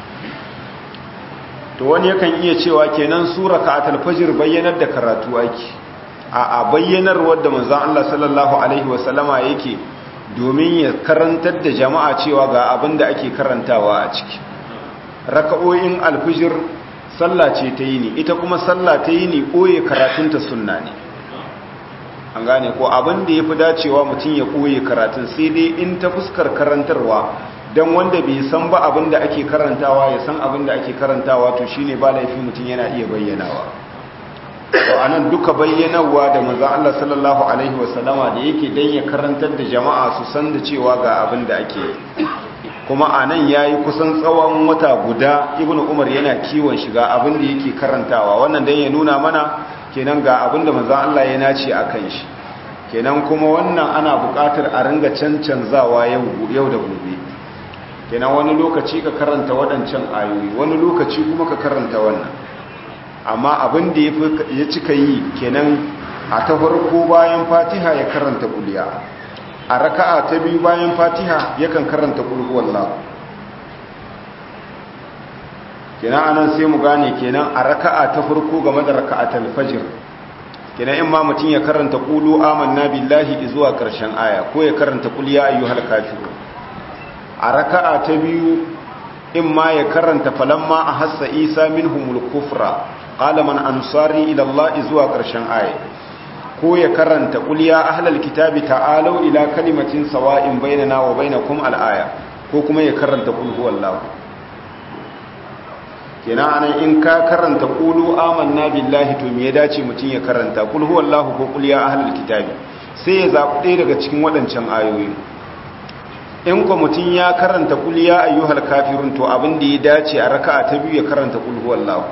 to wani yakan iya cewa kenan sura ka'atul fajr bayyanar da karatu ake a a bayyanar wadda manzon Allah sallallahu alaihi wasallama yake domin ya karantar da jama'a cewa ga abin da ake karantawa a ciki raka'o'in alfijir sallah ce ta yi ne ita kuma sallah ta yi ne ɓoye karatunta sunna ne an gane ko abin da ya fi dacewa mutum ya ɓoye karatun sai dai in ta fuskar karantarwa don wanda bai san ba abin da ake karantawa ya san abin da ake karantawa to shine ba laifi mutum yana iya bayyanawa to anan duka bayyanarwa da manzon Allah sallallahu alaihi wasallama da yake dan ya karantar da jama'a su san da cewa ga abin da ake kuma anan yayi kusan tsawon wata guda ibnu umar yana kiwon shiga abin da yake karantawa wannan dan ya nuna mana kenan ga abin da manzon Allah ya nace akan shi kenan kuma wannan ana buƙatar a ringa cancanzawa yau yau da gobe kenan wani lokaci ka karanta waɗancan ayoyi wani lokaci kuma ka karanta wannan amma abin da ya cika yi kenan a ta farko bayan fatiha ya karanta kuliya a raka'a ta biyu bayan fatiha yakan karanta kulhuwallah kenan anan sai mu gane kenan a raka'a ta farko game da raka'atul fajr kenan in ma mutum ya karanta qulu amanna billahi zuwa karshen aya ko ya karanta qul ya ayyuhal kafirun a raka'a ta biyu in ma ya karanta falamma a hassa isa minhumul kufra qala man ansari ila Allah zuwa ƙarshen aya ko ya karanta qul ya ahlal kitabi ta'alu ila kalimatin sawa'in bainana wa bainakum al-aya ko kuma ya karanta qul huwallahu kenan anan in ka karanta qulu amanna billahi to me ya dace mutun ya karanta qul huwallahu ko qul ya ahlal kitabi sai ya zabi ɗaya daga cikin waɗancan ayoyi in ko mutum ya karanta kul ya ayyuhal kafirun to abin da ya dace a raka'a ta biyu ya karanta kul huwallahu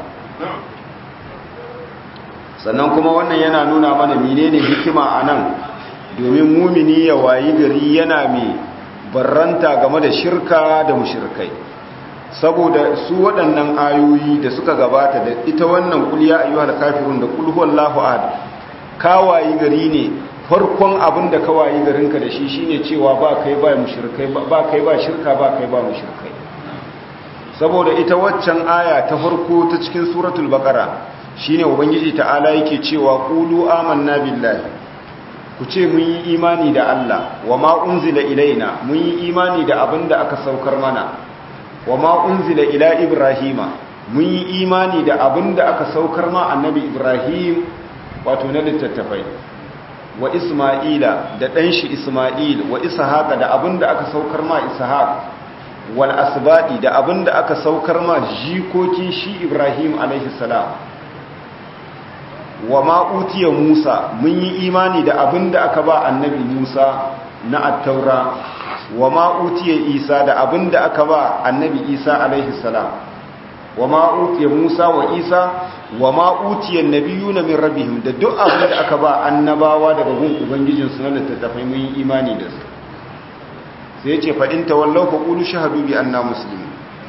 sannan kuma wannan yana nuna mana menene hikima anan domin mumini ya wayi gari yana mai barranta game da shirka da mushrikai saboda su waɗannan ayoyi da suka gabata da ita wannan kul ya ayyuhal kafirun da kul huwallahu ahad ka wayi gari ne farkon abin da kawayi garinka da shi shine cewa ba kai ba mushrikai ba kai ba shirka ba kai ba mushrikai saboda ita waccan aya ta farko ta cikin suratul baqara shine ubangiji ta'ala yake cewa qulu amanna billahi ku ce mun yi imani da Allah wa ma unzila ilaina mun yi imani da abin da aka saukar mana wa ma unzila ila ibrahima mun yi imani da abin da aka saukar ma annabi ibrahim wato na littattafai wa Ismaila da ɗanshi Ismail wa Ishaqa da abin da aka saukar ma Ishaq wal asbadi da abin da aka saukar ma jikokin shi Ibrahim alaihi salam wa ma utiya Musa mun yi imani da abin da aka ba annabi Musa na at-taura wa ma utiya Isa da abin da aka ba annabi Isa alaihi salam wa ma utiya Musa wa Isa wa ma utiya nabiyuna min rabbihim da duk abin da aka ba annabawa daga gun ubangijin su na littattafai mun yi imani da su sai yace fa in tawallaw fa qulu shahadu bi anna muslimun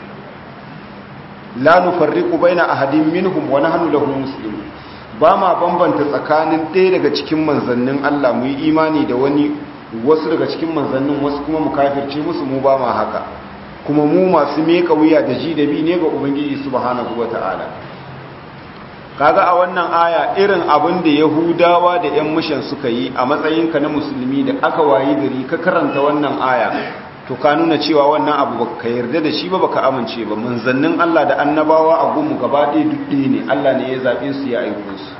la nufarriqu baina ahadin minhum wa nahnu lahu muslimun ba ma bambanta tsakanin ɗaya daga cikin manzannin Allah mu yi imani da wani wasu daga cikin manzannin wasu kuma mu kafirce musu mu ba ma haka kuma mu masu meka wuya da ji da bi ne ga ubangiji subhanahu wata'ala kaga a wannan aya irin abin da yahudawa da yan mushan suka yi a matsayinka na musulmi da aka wayi gari ka karanta wannan aya to ka nuna cewa wannan abu baka yarda da shi ba baka amince ba manzannin Allah da annabawa a gunmu gaba ɗaya duk ɗaya ne Allah ne ya zaɓe su ya aiko su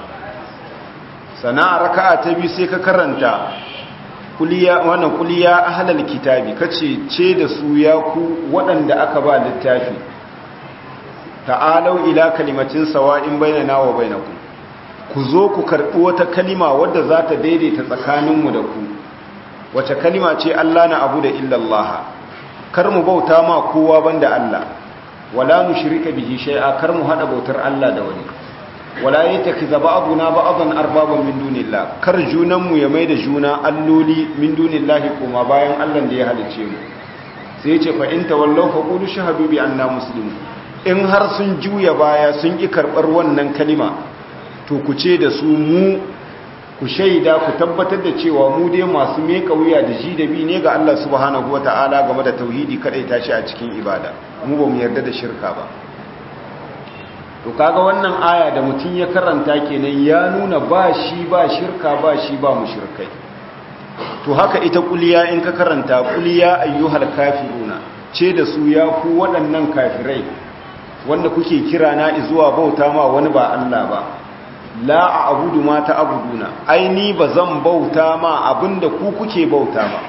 sana'a raka'a ta biyu sai ka karanta kuliya wannan kuliya ahlal kitabi kace ce da su ya ku waɗanda aka ba littafi ta'alau ila kalimatin sawa'in bainana wa bainakum ku zo ku karbi wata kalima wadda za ta daidaita tsakaninmu da ku wace kalima ce Allah na abu da illallah kar mu bauta ma kowa banda Allah wala nushrika bihi shay'a kar mu hada bautar Allah da wani wala yattakiza ba'duna ba'dan arbaban min dunillah kar junan mu ya maida juna alloli min dunillahi kuma bayan Allah da ya halice mu sai yace fa in tawallaw fa qulu shahadu bi anna muslimun in har sun juya baya sun ki karbar wannan kalima to ku ce da su mu ku shaida ku tabbatar da cewa mu dai masu meka wuya da ji da bi ne ga Allah subhanahu wataala game da tauhidi kadai tashi a cikin ibada mu ba mu yarda da shirka ba to kaga wannan aya da mutum ya karanta kenan ya nuna ba shi ba shirka ba shi ba mushrikai to haka ita kuliya in ka karanta kuliya ayyuhal kafiruna ce da su ya ku waɗannan kafirai wanda kuke kira na zuwa bauta ma wani ba Allah ba la a'budu ma ta'buduna ai ni bazan bauta ma abinda ku kuke bauta ma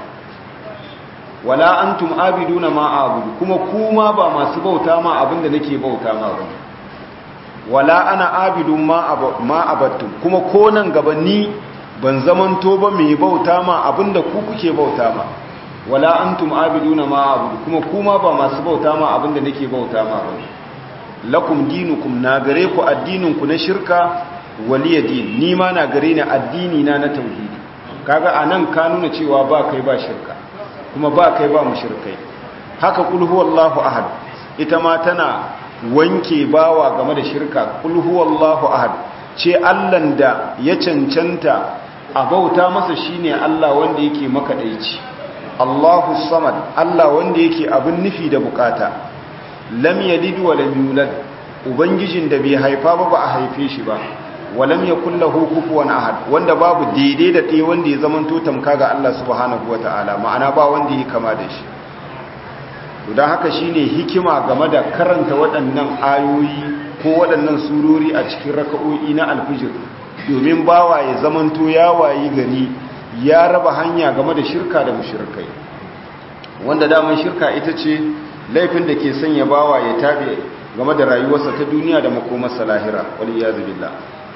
wala antum abiduna ma a'budu kuma kuma ba masu bauta ma abinda nake bauta ma ba wala ana abidun ma abattum kuma ko nan gaba ni ban zamanto ba mai bauta ma abinda ku kuke bauta ma wala antum abiduna ma abudu kuma kuma ba masu bauta ma abinda nake bauta ma ba lakum dinukum na gare ku addinin ku na shirka waliya din ni ma na gare ni addini na na tauhidi kaga anan ka nuna cewa ba kai ba shirka kuma ba kai ba mushrikai haka kul huwallahu ahad ita ma tana wanke bawa game da shirka kul huwallahu ahad ce Allahn da ya cancanta a bauta masa shine Allah wanda yake makadaici Allahu samad Allah wanda yake abin nufi da bukata lam yalid wa lam yulad ubangijin da bai haifa ba ba a haife shi ba wa lam yakul lahu kufuwan ahad wanda babu daidai da ɗaya wanda ya zamanto tamka ga Allah subhanahu wataala ma'ana ba wanda yake kama da shi don haka shine hikima game da karanta waɗannan ayoyi ko waɗannan surori a cikin raka'o'i na alfijir domin bawa ya zamanto ya wayi gari ya raba hanya game da shirka da mushrikai wanda daman shirka ita ce laifin da ke sanya bawa ya tabe game da rayuwarsa ta duniya da makomarsa lahira wal iyaz billah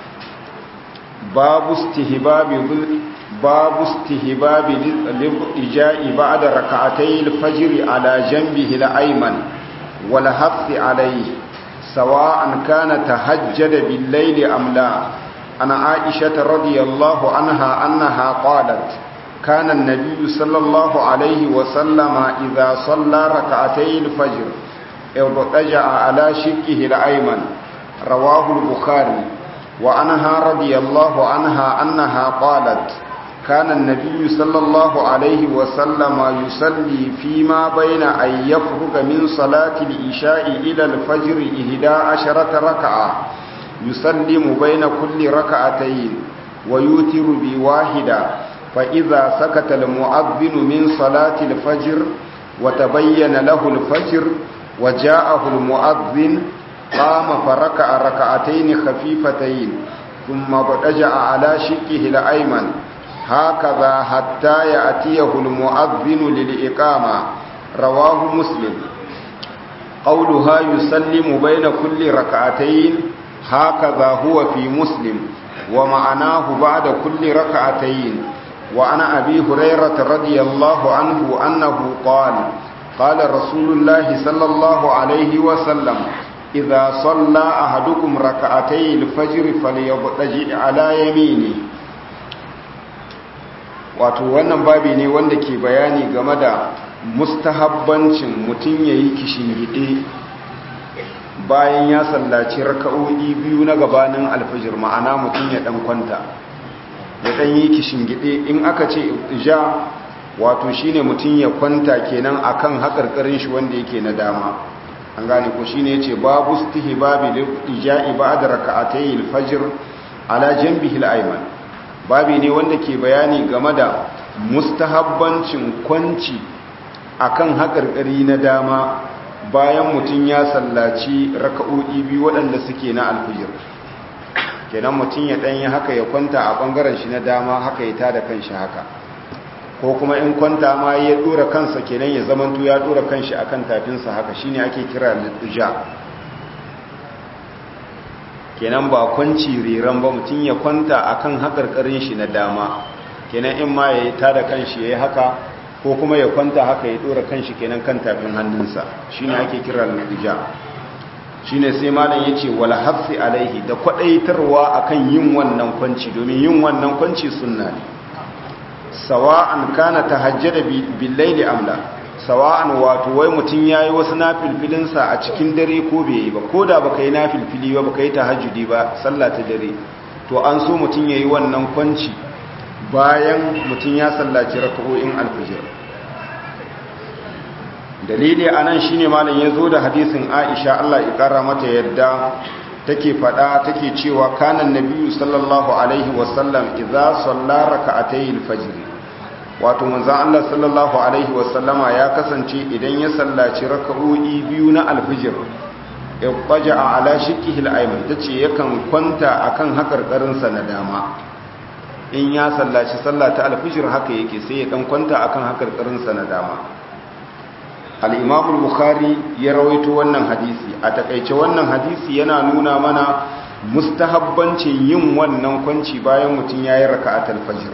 babu istihbabi باب استهباب الإجاء بعد ركعتي الفجر على جنبه الأيمن والحث عليه سواء كان تهجد بالليل أم لا أنا عائشة رضي الله عنها أنها قالت كان النبي صلى الله عليه وسلم إذا صلى ركعتي الفجر اضطجع على شكه الأيمن رواه البخاري وعنها رضي الله عنها أنها قالت كان النبي صلى الله عليه وسلم يصلي فيما بين أن يفرغ من صلاة الإشاء إلى الفجر إهدى عشرة ركعة يسلم بين كل ركعتين ويوتر بواحدة فإذا سكت المؤذن من صلاة الفجر وتبين له الفجر وجاءه المؤذن قام فركع ركعتين خفيفتين ثم ابتجع على شقه الأيمن هكذا حتى يأتيه المؤذن للإقامة رواه مسلم قولها يسلم بين كل ركعتين هكذا هو في مسلم ومعناه بعد كل ركعتين وعن أبي هريرة رضي الله عنه أنه قال قال رسول الله صلى الله عليه وسلم إذا صلى أحدكم ركعتي الفجر فليضطجع على يمينه wato wannan babi ne wanda ke bayani game da mustahabbancin mutum ya yi kishingide bayan ya sallaci raka'o'i biyu na gabanin alfajir ma'ana mutum ya dan kwanta ya dan yi kishingide in aka ce ja wato shine mutum ya kwanta kenan akan haƙarƙarin shi wanda yake na dama an gane ko shine yace babu istihbabi lil ija'i ba'da raka'atay al-fajr ala janbihi al-ayman babi ne wanda ke bayani game da mustahabbancin kwanci akan haƙarƙari na dama bayan mutum ya sallaci raka'o'i biyu waɗanda suke na alfijir kenan mutum ya ɗanyi haka ya kwanta a ɓangaren shi na dama haka ya tada kanshi haka ko kuma in kwanta ma ya ɗora kansa kenan ya zamanto ya ɗora kanshi akan tafinsa haka shine ake kira litija kenan ba kwanci riran ba mutum ya kwanta akan hakarkarin shi na dama kenan in ma ya yi tada kanshi ya yi haka ko kuma ya kwanta haka ya dora kanshi kenan kan tafin hannunsa shine ake kira lutija shine sai malam yace wal hafsi alaihi da kwadaitarwa akan yin wannan kwanci domin yin wannan kwanci sunna ne sawa'an kana tahajjada bil layli amla sawa'an wato wai mutun yayi wasu nafilfilin sa a cikin dare ko bai yi ba koda baka yi nafilfili ba baka yi tahajjudi ba sallah ta dare to an so mutun yayi wannan kwanci bayan mutun ya sallaci rak'o'in alfajr dalili anan shine malam yazo da hadisin Aisha Allah ya kara mata yadda take fada take cewa kanan nabiyyu sallallahu alaihi wasallam idza salla rak'atay al-fajr wato manzon Allah sallallahu alaihi wasallama ya kasance idan ya sallaci rak'o'i biyu na al-fajr ibtaja ala shikkihi al-ayman tace yakan kwanta akan hakarkarin sa na dama in ya sallaci sallah ta al-fajr haka yake sai ya dan kwanta akan hakarkarin sa na dama al'imamu bukhari ya rawaito wannan hadisi a takaice wannan hadisi yana nuna mana mustahabbancin yin wannan kwanci bayan mutum ya yi raka a talfajir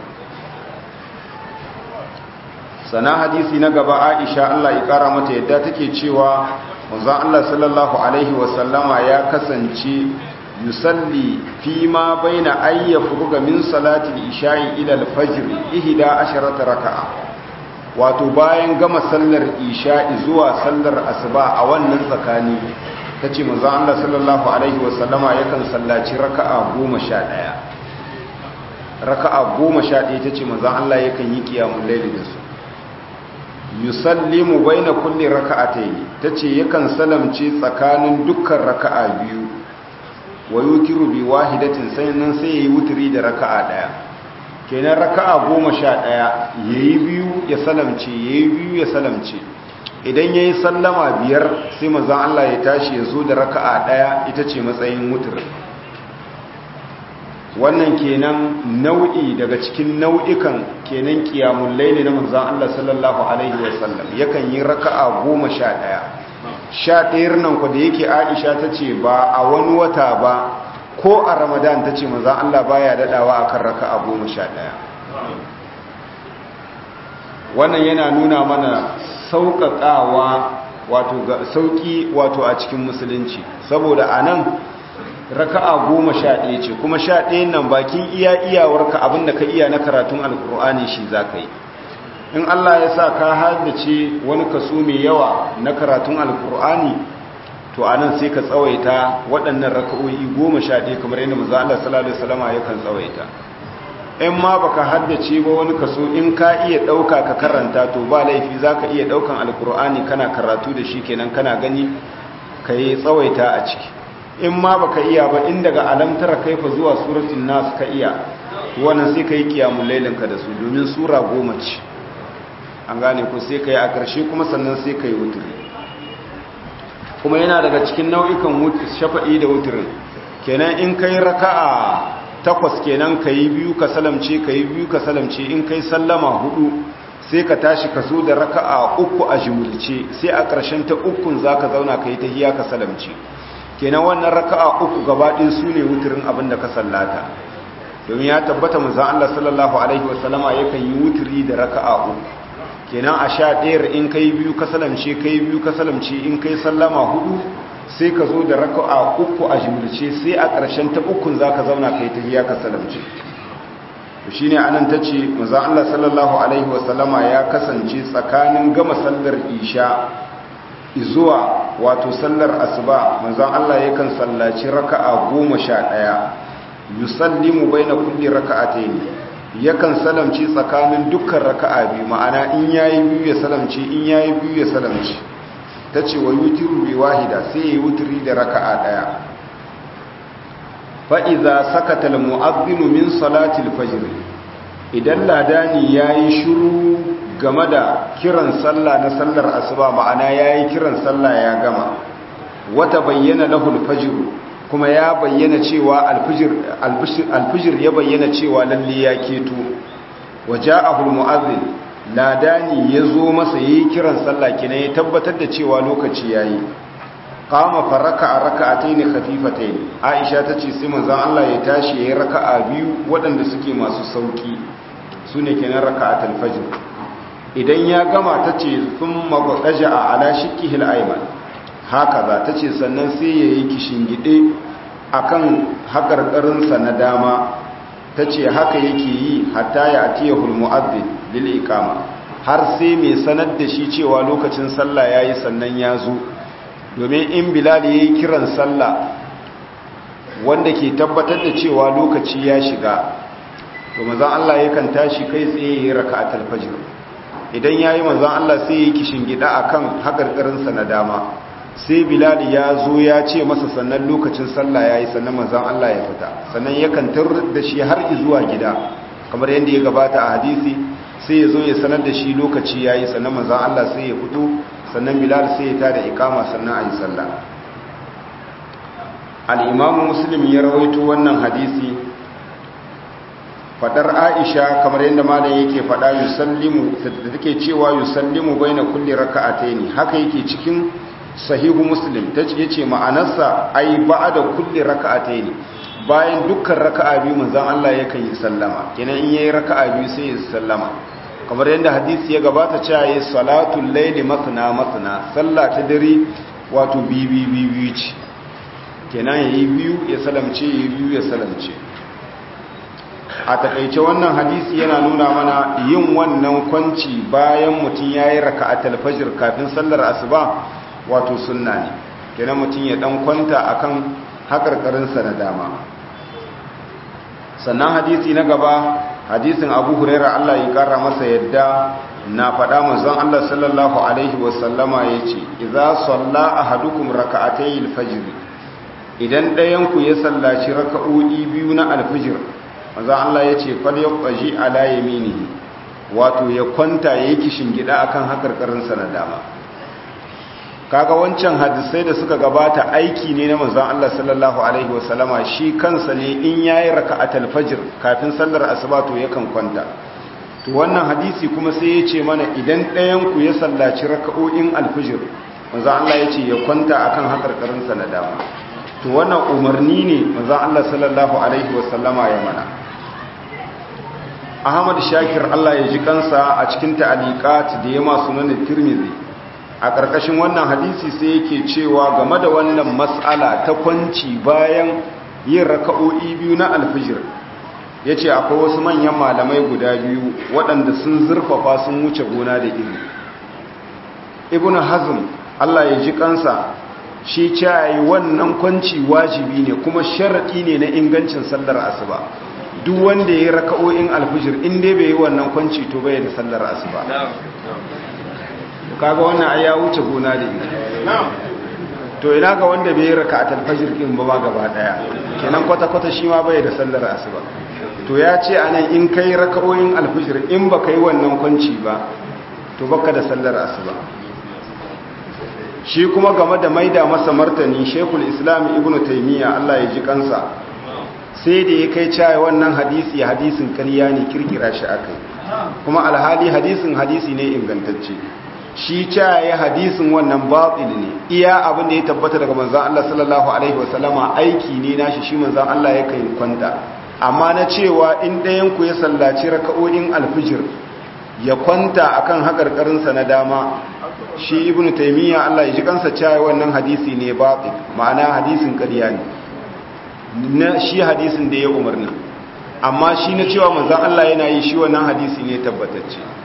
sana hadisi na gaba aisha allah ya kara mata yadda take cewa wanzan allah sallallahu alaihi wasallama ya kasance yusalli fi ma bai na ayyafu ga min salatin isha'i ilal fajir ihida asharata raka'a wato bayan gama sallar isha'i zuwa sallar asuba a wannan tsakani ta ce maza Allah sallallahu Alaihi wasallama yakan sallaci raka'a goma sha ɗaya raka'a goma sha ɗaya ta ce maza Allah yakan yi kiyamun laili da su yusallimu bai na kulle raka'a ta yi ta ce yakan salamce tsakanin dukkan raka'a biyu wa yukiru bi wahidatin sannan sai ya yi wuturi da raka'a ɗaya kenan raka'a goma sha ɗaya ya yi biyu ya salamce ya yi biyu ya salamce idan ya yi sallama biyar sai mazan Allah ya tashi ya zo da raka'a ɗaya ita ce matsayin mutur wannan kenan nau'i daga cikin nau'ikan kenan kiyamun laili na mazan Allah sallallahu alaihi wasallam yakan yi raka'a goma sha ɗaya sha ɗayar nan ku da yake aisha ta ce ba a wani wata ba ko a ramadan ta ce maza Allah baya daɗawa a kan raka a goma sha ɗaya wannan yana nuna mana sauƙaƙawa wato ga sauƙi wato a cikin musulunci saboda a nan raka'a goma sha ɗaya ce kuma sha ɗayan nan bakin iya iyawarka abinda ka iya na karatun alkur'ani shi za ka yi in Allah ya sa ka haddace wani kaso mai yawa na karatun alkur'ani to anan sai ka tsawaita waɗannan raka'o'i goma sha ɗaya kamar yadda maza Allah sallallahu alaihi wasallam yakan tsawaita in ma baka haddace ba wani kaso in ka iya ɗauka ka karanta to ba laifi zaka iya ɗaukan alkur'ani kana karatu da shi kenan kana gani ka yi tsawaita a ciki in ma baka iya ba in daga alamtara kaifa zuwa suratul nas ka iya wannan sai ka yi kiyamul lailin ka da su domin sura goma ce an gane ko sai ka yi a ƙarshe kuma sannan sai ka yi wuturi kuma yana daga cikin nau'ikan shafa'i da wuturin kenan in kai raka'a takwas kenan ka yi biyu ka salamce ka yi biyu ka salamce in kai sallama hudu sai ka tashi ka so da raka'a uku a jimulce sai a ƙarshen ta ukun za ka zauna ka yi ta hiya ka salamce kenan wannan raka'a uku gabaɗin su ne wuturin abin da ka sallata domin ya tabbata manzan Allah sallallahu alaihi wasallama yakan yi wuturi da raka'a uku kenan a sha ɗayar in kai biyu ka salamce kai biyu ka salamce in kai sallama hudu sai ka zo da raka'a uku a jimilce sai a ƙarshen ta ukun za ka zauna kai tahiya ka salamce shi ne anan ta ce maza Allah sallallahu alaihi wasallama ya kasance tsakanin gama sallar isha zuwa wato sallar asuba manzan Allah yakan sallaci raka'a goma sha ɗaya yusallimu baina kulli raka'atayn yakan salamci tsakanin dukkan raka'a biyu ma'ana in yayi biyu ya salamci in yayi biyu ya salamci tace wa yutiru bi wahida sai yayi wutri da raka'a daya fa idza sakata al mu'adhdhin min salati al fajr idan ladani yayi shiru game da kiran sallah na sallar asuba ma'ana yayi kiran sallah ya gama wata bayyana lahu al fajr kuma ya bayyana cewa alfijir ya bayyana cewa lalle ya keto waje ahul mu'azzin ladani ya zo masa yi kiran sallah kina ya tabbatar da cewa lokaci ya yi qama fa raka'a raka'atayn khafifatayn aisha tace sai manzon Allah ya tashi yayin raka'a biyu waɗanda suke masu sauki sune kenan raka'atul fajr idan ya gama tace thumma qadaja ala shikkihi al-ayman hakaza tace sannan sai yayi kishingide akan hakarkarin sa na dama tace haka yake yi hatta ya atiyahul mu'adhdhin lil iqama har sai mai sanar da shi cewa lokacin sallah yayi sannan ya zo domin in bilal ya yi kiran sallah wanda ke tabbatar da cewa lokaci ya shiga to mazan Allah yakan tashi kai tsaye ya yi raka a talfajir idan ya yi mazan Allah sai ya yi kishin gida a kan haƙarƙarinsa na dama sai bilal ya zo ya ce masa sannan lokacin sallah ya yi sannan mazan Allah ya fita sannan yakan tar da shi har zuwa gida kamar yadda ya gabata a hadisi sai ya zo ya sanar da shi lokaci ya yi sannan mazan Allah sai ya fito sannan bilal sai ya tada ikama sannan a yi sallah al'imamu muslim ya rawaito wannan hadisi fadar aisha kamar yadda malam yake fada yusallimu da take cewa yusallimu baina kulli raka'ataini haka yake cikin sahihu muslim tace yace ma'anarsa ai ba'da kulli raka'ataini bayan dukkan raka'a biyu manzon Allah yakan yi sallama kenan in yayi raka'a biyu sai ya sallama kamar yadda hadisi ya gabata cewa yi salatul laili masna masna sallah ta dare wato bibi bibi ce kenan yayi biyu ya salamce yayi biyu ya salamce a takaice wannan hadisi yana nuna mana yin wannan kwanci bayan mutum yayi raka'atul fajr kafin sallar asuba wato sunna ne kenan mutum ya dan kwanta akan hakarkarin sa na dama sannan hadisi na gaba hadisin abu huraira Allah ya kara masa yadda na faɗa manzon Allah sallallahu alaihi wasallama ya ce idza salla ahadukum raka'atay al-fajr idan ɗayan ku ya sallaci raka'o'i biyu na al-fajr manzon Allah ya ce fal yaqji ala yaminihi wato ya kwanta yayi kishin gida akan hakarkarin sa na dama kaga wancan hadisai da suka gabata aiki ne na manzon Allah sallallahu alaihi wasallama shi kansa ne in yayi raka'atul fajr kafin sallar asuba to yakan kwanta to wannan hadisi kuma sai ya ce mana idan ɗayan ku ya sallaci raka'o'in alfajr manzon Allah ya ce ya kwanta akan hakarkarin sa na dama to wannan umarni ne manzon Allah sallallahu alaihi wasallama ya mana Ahmad Shakir Allah ya ji kansa a cikin ta'aliqat da ya masu sunan Tirmidhi a ƙarƙashin wannan hadisi sai yake cewa game da wannan matsala ta kwanci bayan yin raka'o'i biyu na alfijir ya ce akwai wasu manyan malamai guda biyu waɗanda sun zurfafa sun wuce gona da iri ibn hazm allah ya ji kansa shi cayi wannan kwanci wajibi ne kuma sharaɗi ne na ingancin sallar asuba duk wanda ya yi raka'o'in alfijir in dai bai yi wannan kwanci to bai da sallar asuba kaga wannan ai ya wuce gona da ita to ina ga wanda bai raka a talfajir din ba ma gaba daya kenan kwata kwata shi ma bai da sallar asuba to ya ce anan in kai raka'o'in alfajir in ba kai wannan kwanci ba to baka da sallar asuba shi kuma game da maida masa martani shekul islam ibnu taymiya Allah ya ji kansa sai da ya kai cewa wannan hadisi hadisin ƙarya ne kirkira shi akai kuma alhali hadisin hadisi ne ingantacce shi caye hadisin wannan batil ne iya abin da ya tabbata daga manzon Allah sallallahu alaihi wasallama aiki ne nashi shi manzon Allah ya kai kwanta amma na cewa in ɗayan ku ya sallaci raka'o'in alfijir ya kwanta akan hakarkarin sa na dama shi ibnu taymiya Allah ya ji kansa cewa wannan hadisi ne batil ma'ana hadisin ƙarya ne na shi hadisin da ya umarni amma shi na cewa manzon Allah yana yi shi wannan hadisi ne tabbatacce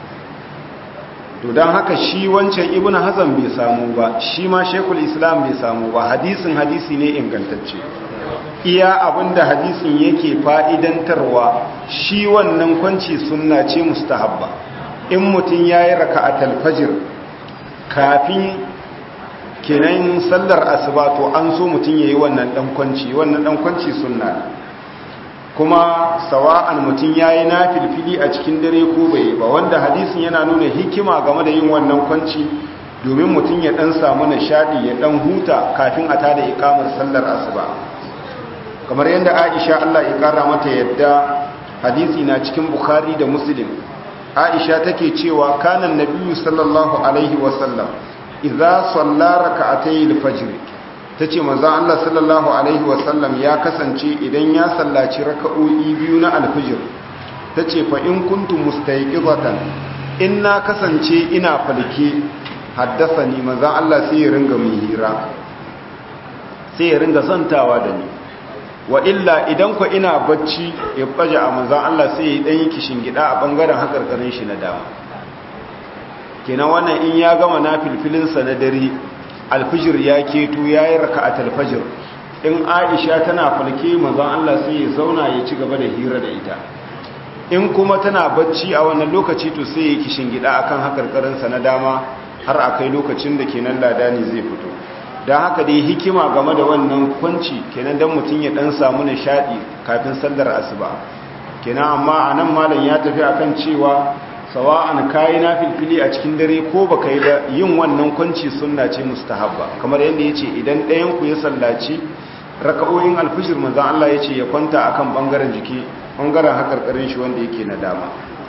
to don haka shi wancan ibn hazan bai samu ba shi ma shekul islam bai samu ba hadisin hadisi ne ingantacce iya abinda hadisin yake fa'idantarwa shi wannan kwanci sunna ce mustahabba in mutum ya yi raka a talfajir kafin kenan sallar asuba to an so mutum ya yi wannan ɗan kwanci wannan ɗan kwanci sunna kuma sawa'an mutum ya yi na filfili a cikin dare ko bai ba wanda hadisin yana nuna hikima game da yin wannan kwanci domin mutum ya dan samu nishadi ya dan huta kafin a tada ikamar sallar asuba kamar yadda aisha Allah ya kara mata yadda hadisi na cikin bukhari da muslim aisha take cewa kanan nabiyyu sallallahu alaihi wasallam idza salla rak'atay al-fajr tace manzo Allah sallallahu alaihi wasallam ya kasance idan ya sallaci raka'o'i biyu na al-fajr tace fa in kuntum mustayqizatan in na kasance ina falke haddasani manzo Allah sai ya ringa mun hira sai ya ringa zantawa da ni wa illa idan ku ina bacci ya baje a manzo Allah sai ya dan yi kishin gida a bangaren hakarkarin shi na dama kenan wannan in ya gama na filfilinsa na dare alfijir ya keto ya yi raka'atul fajr in aisha tana falke manzon Allah sai ya zauna ya ci gaba da hira da ita in kuma tana bacci a wannan lokaci to sai ya kishin gida akan hakarkarinsa na dama har akai lokacin da kenan ladani zai fito don haka dai hikima game da wannan kwanci kenan dan mutum ya dan samu nishadi kafin sallar asuba kenan amma anan malam ya tafi akan cewa sawa'an kayi na filfili a cikin dare ko baka yi da yin wannan kwanci sunna ce mustahabba kamar yadda yace idan ɗayan ku ya sallaci raka'o'in alfijir manzon Allah yace ya kwanta akan bangaren jiki bangaren hakarkarin shi wanda yake na dama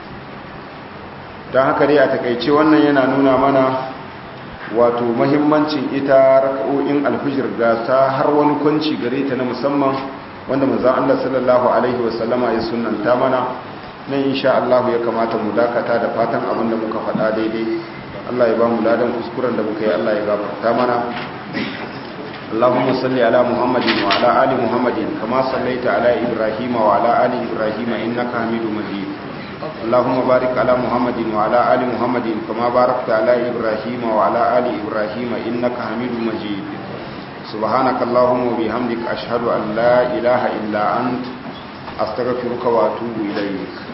don haka dai a takaice wannan yana nuna mana wato mahimmancin ita raka'o'in alfijir ga ta har wani kwanci gare ta na musamman wanda manzon Allah sallallahu alaihi wasallama ya sunnanta mana nan insha Allah ya kamata mu dakata da fatan abin da muka faɗa daidai Allah ya ba mu ladan kuskuren da muka yi Allah ya gafarta mana Allahumma salli ala Muhammadin wa ala ali Muhammadin kama sallaita ala Ibrahim wa ala ali Ibrahim innaka Hamidum Majid Allahumma barik ala Muhammadin wa ala ali Muhammadin kama barakta ala Ibrahim wa ala ali Ibrahim innaka Hamidum Majid Subhanaka Allahumma wa bihamdika ashhadu an la ilaha illa anta astaghfiruka wa atubu ilayk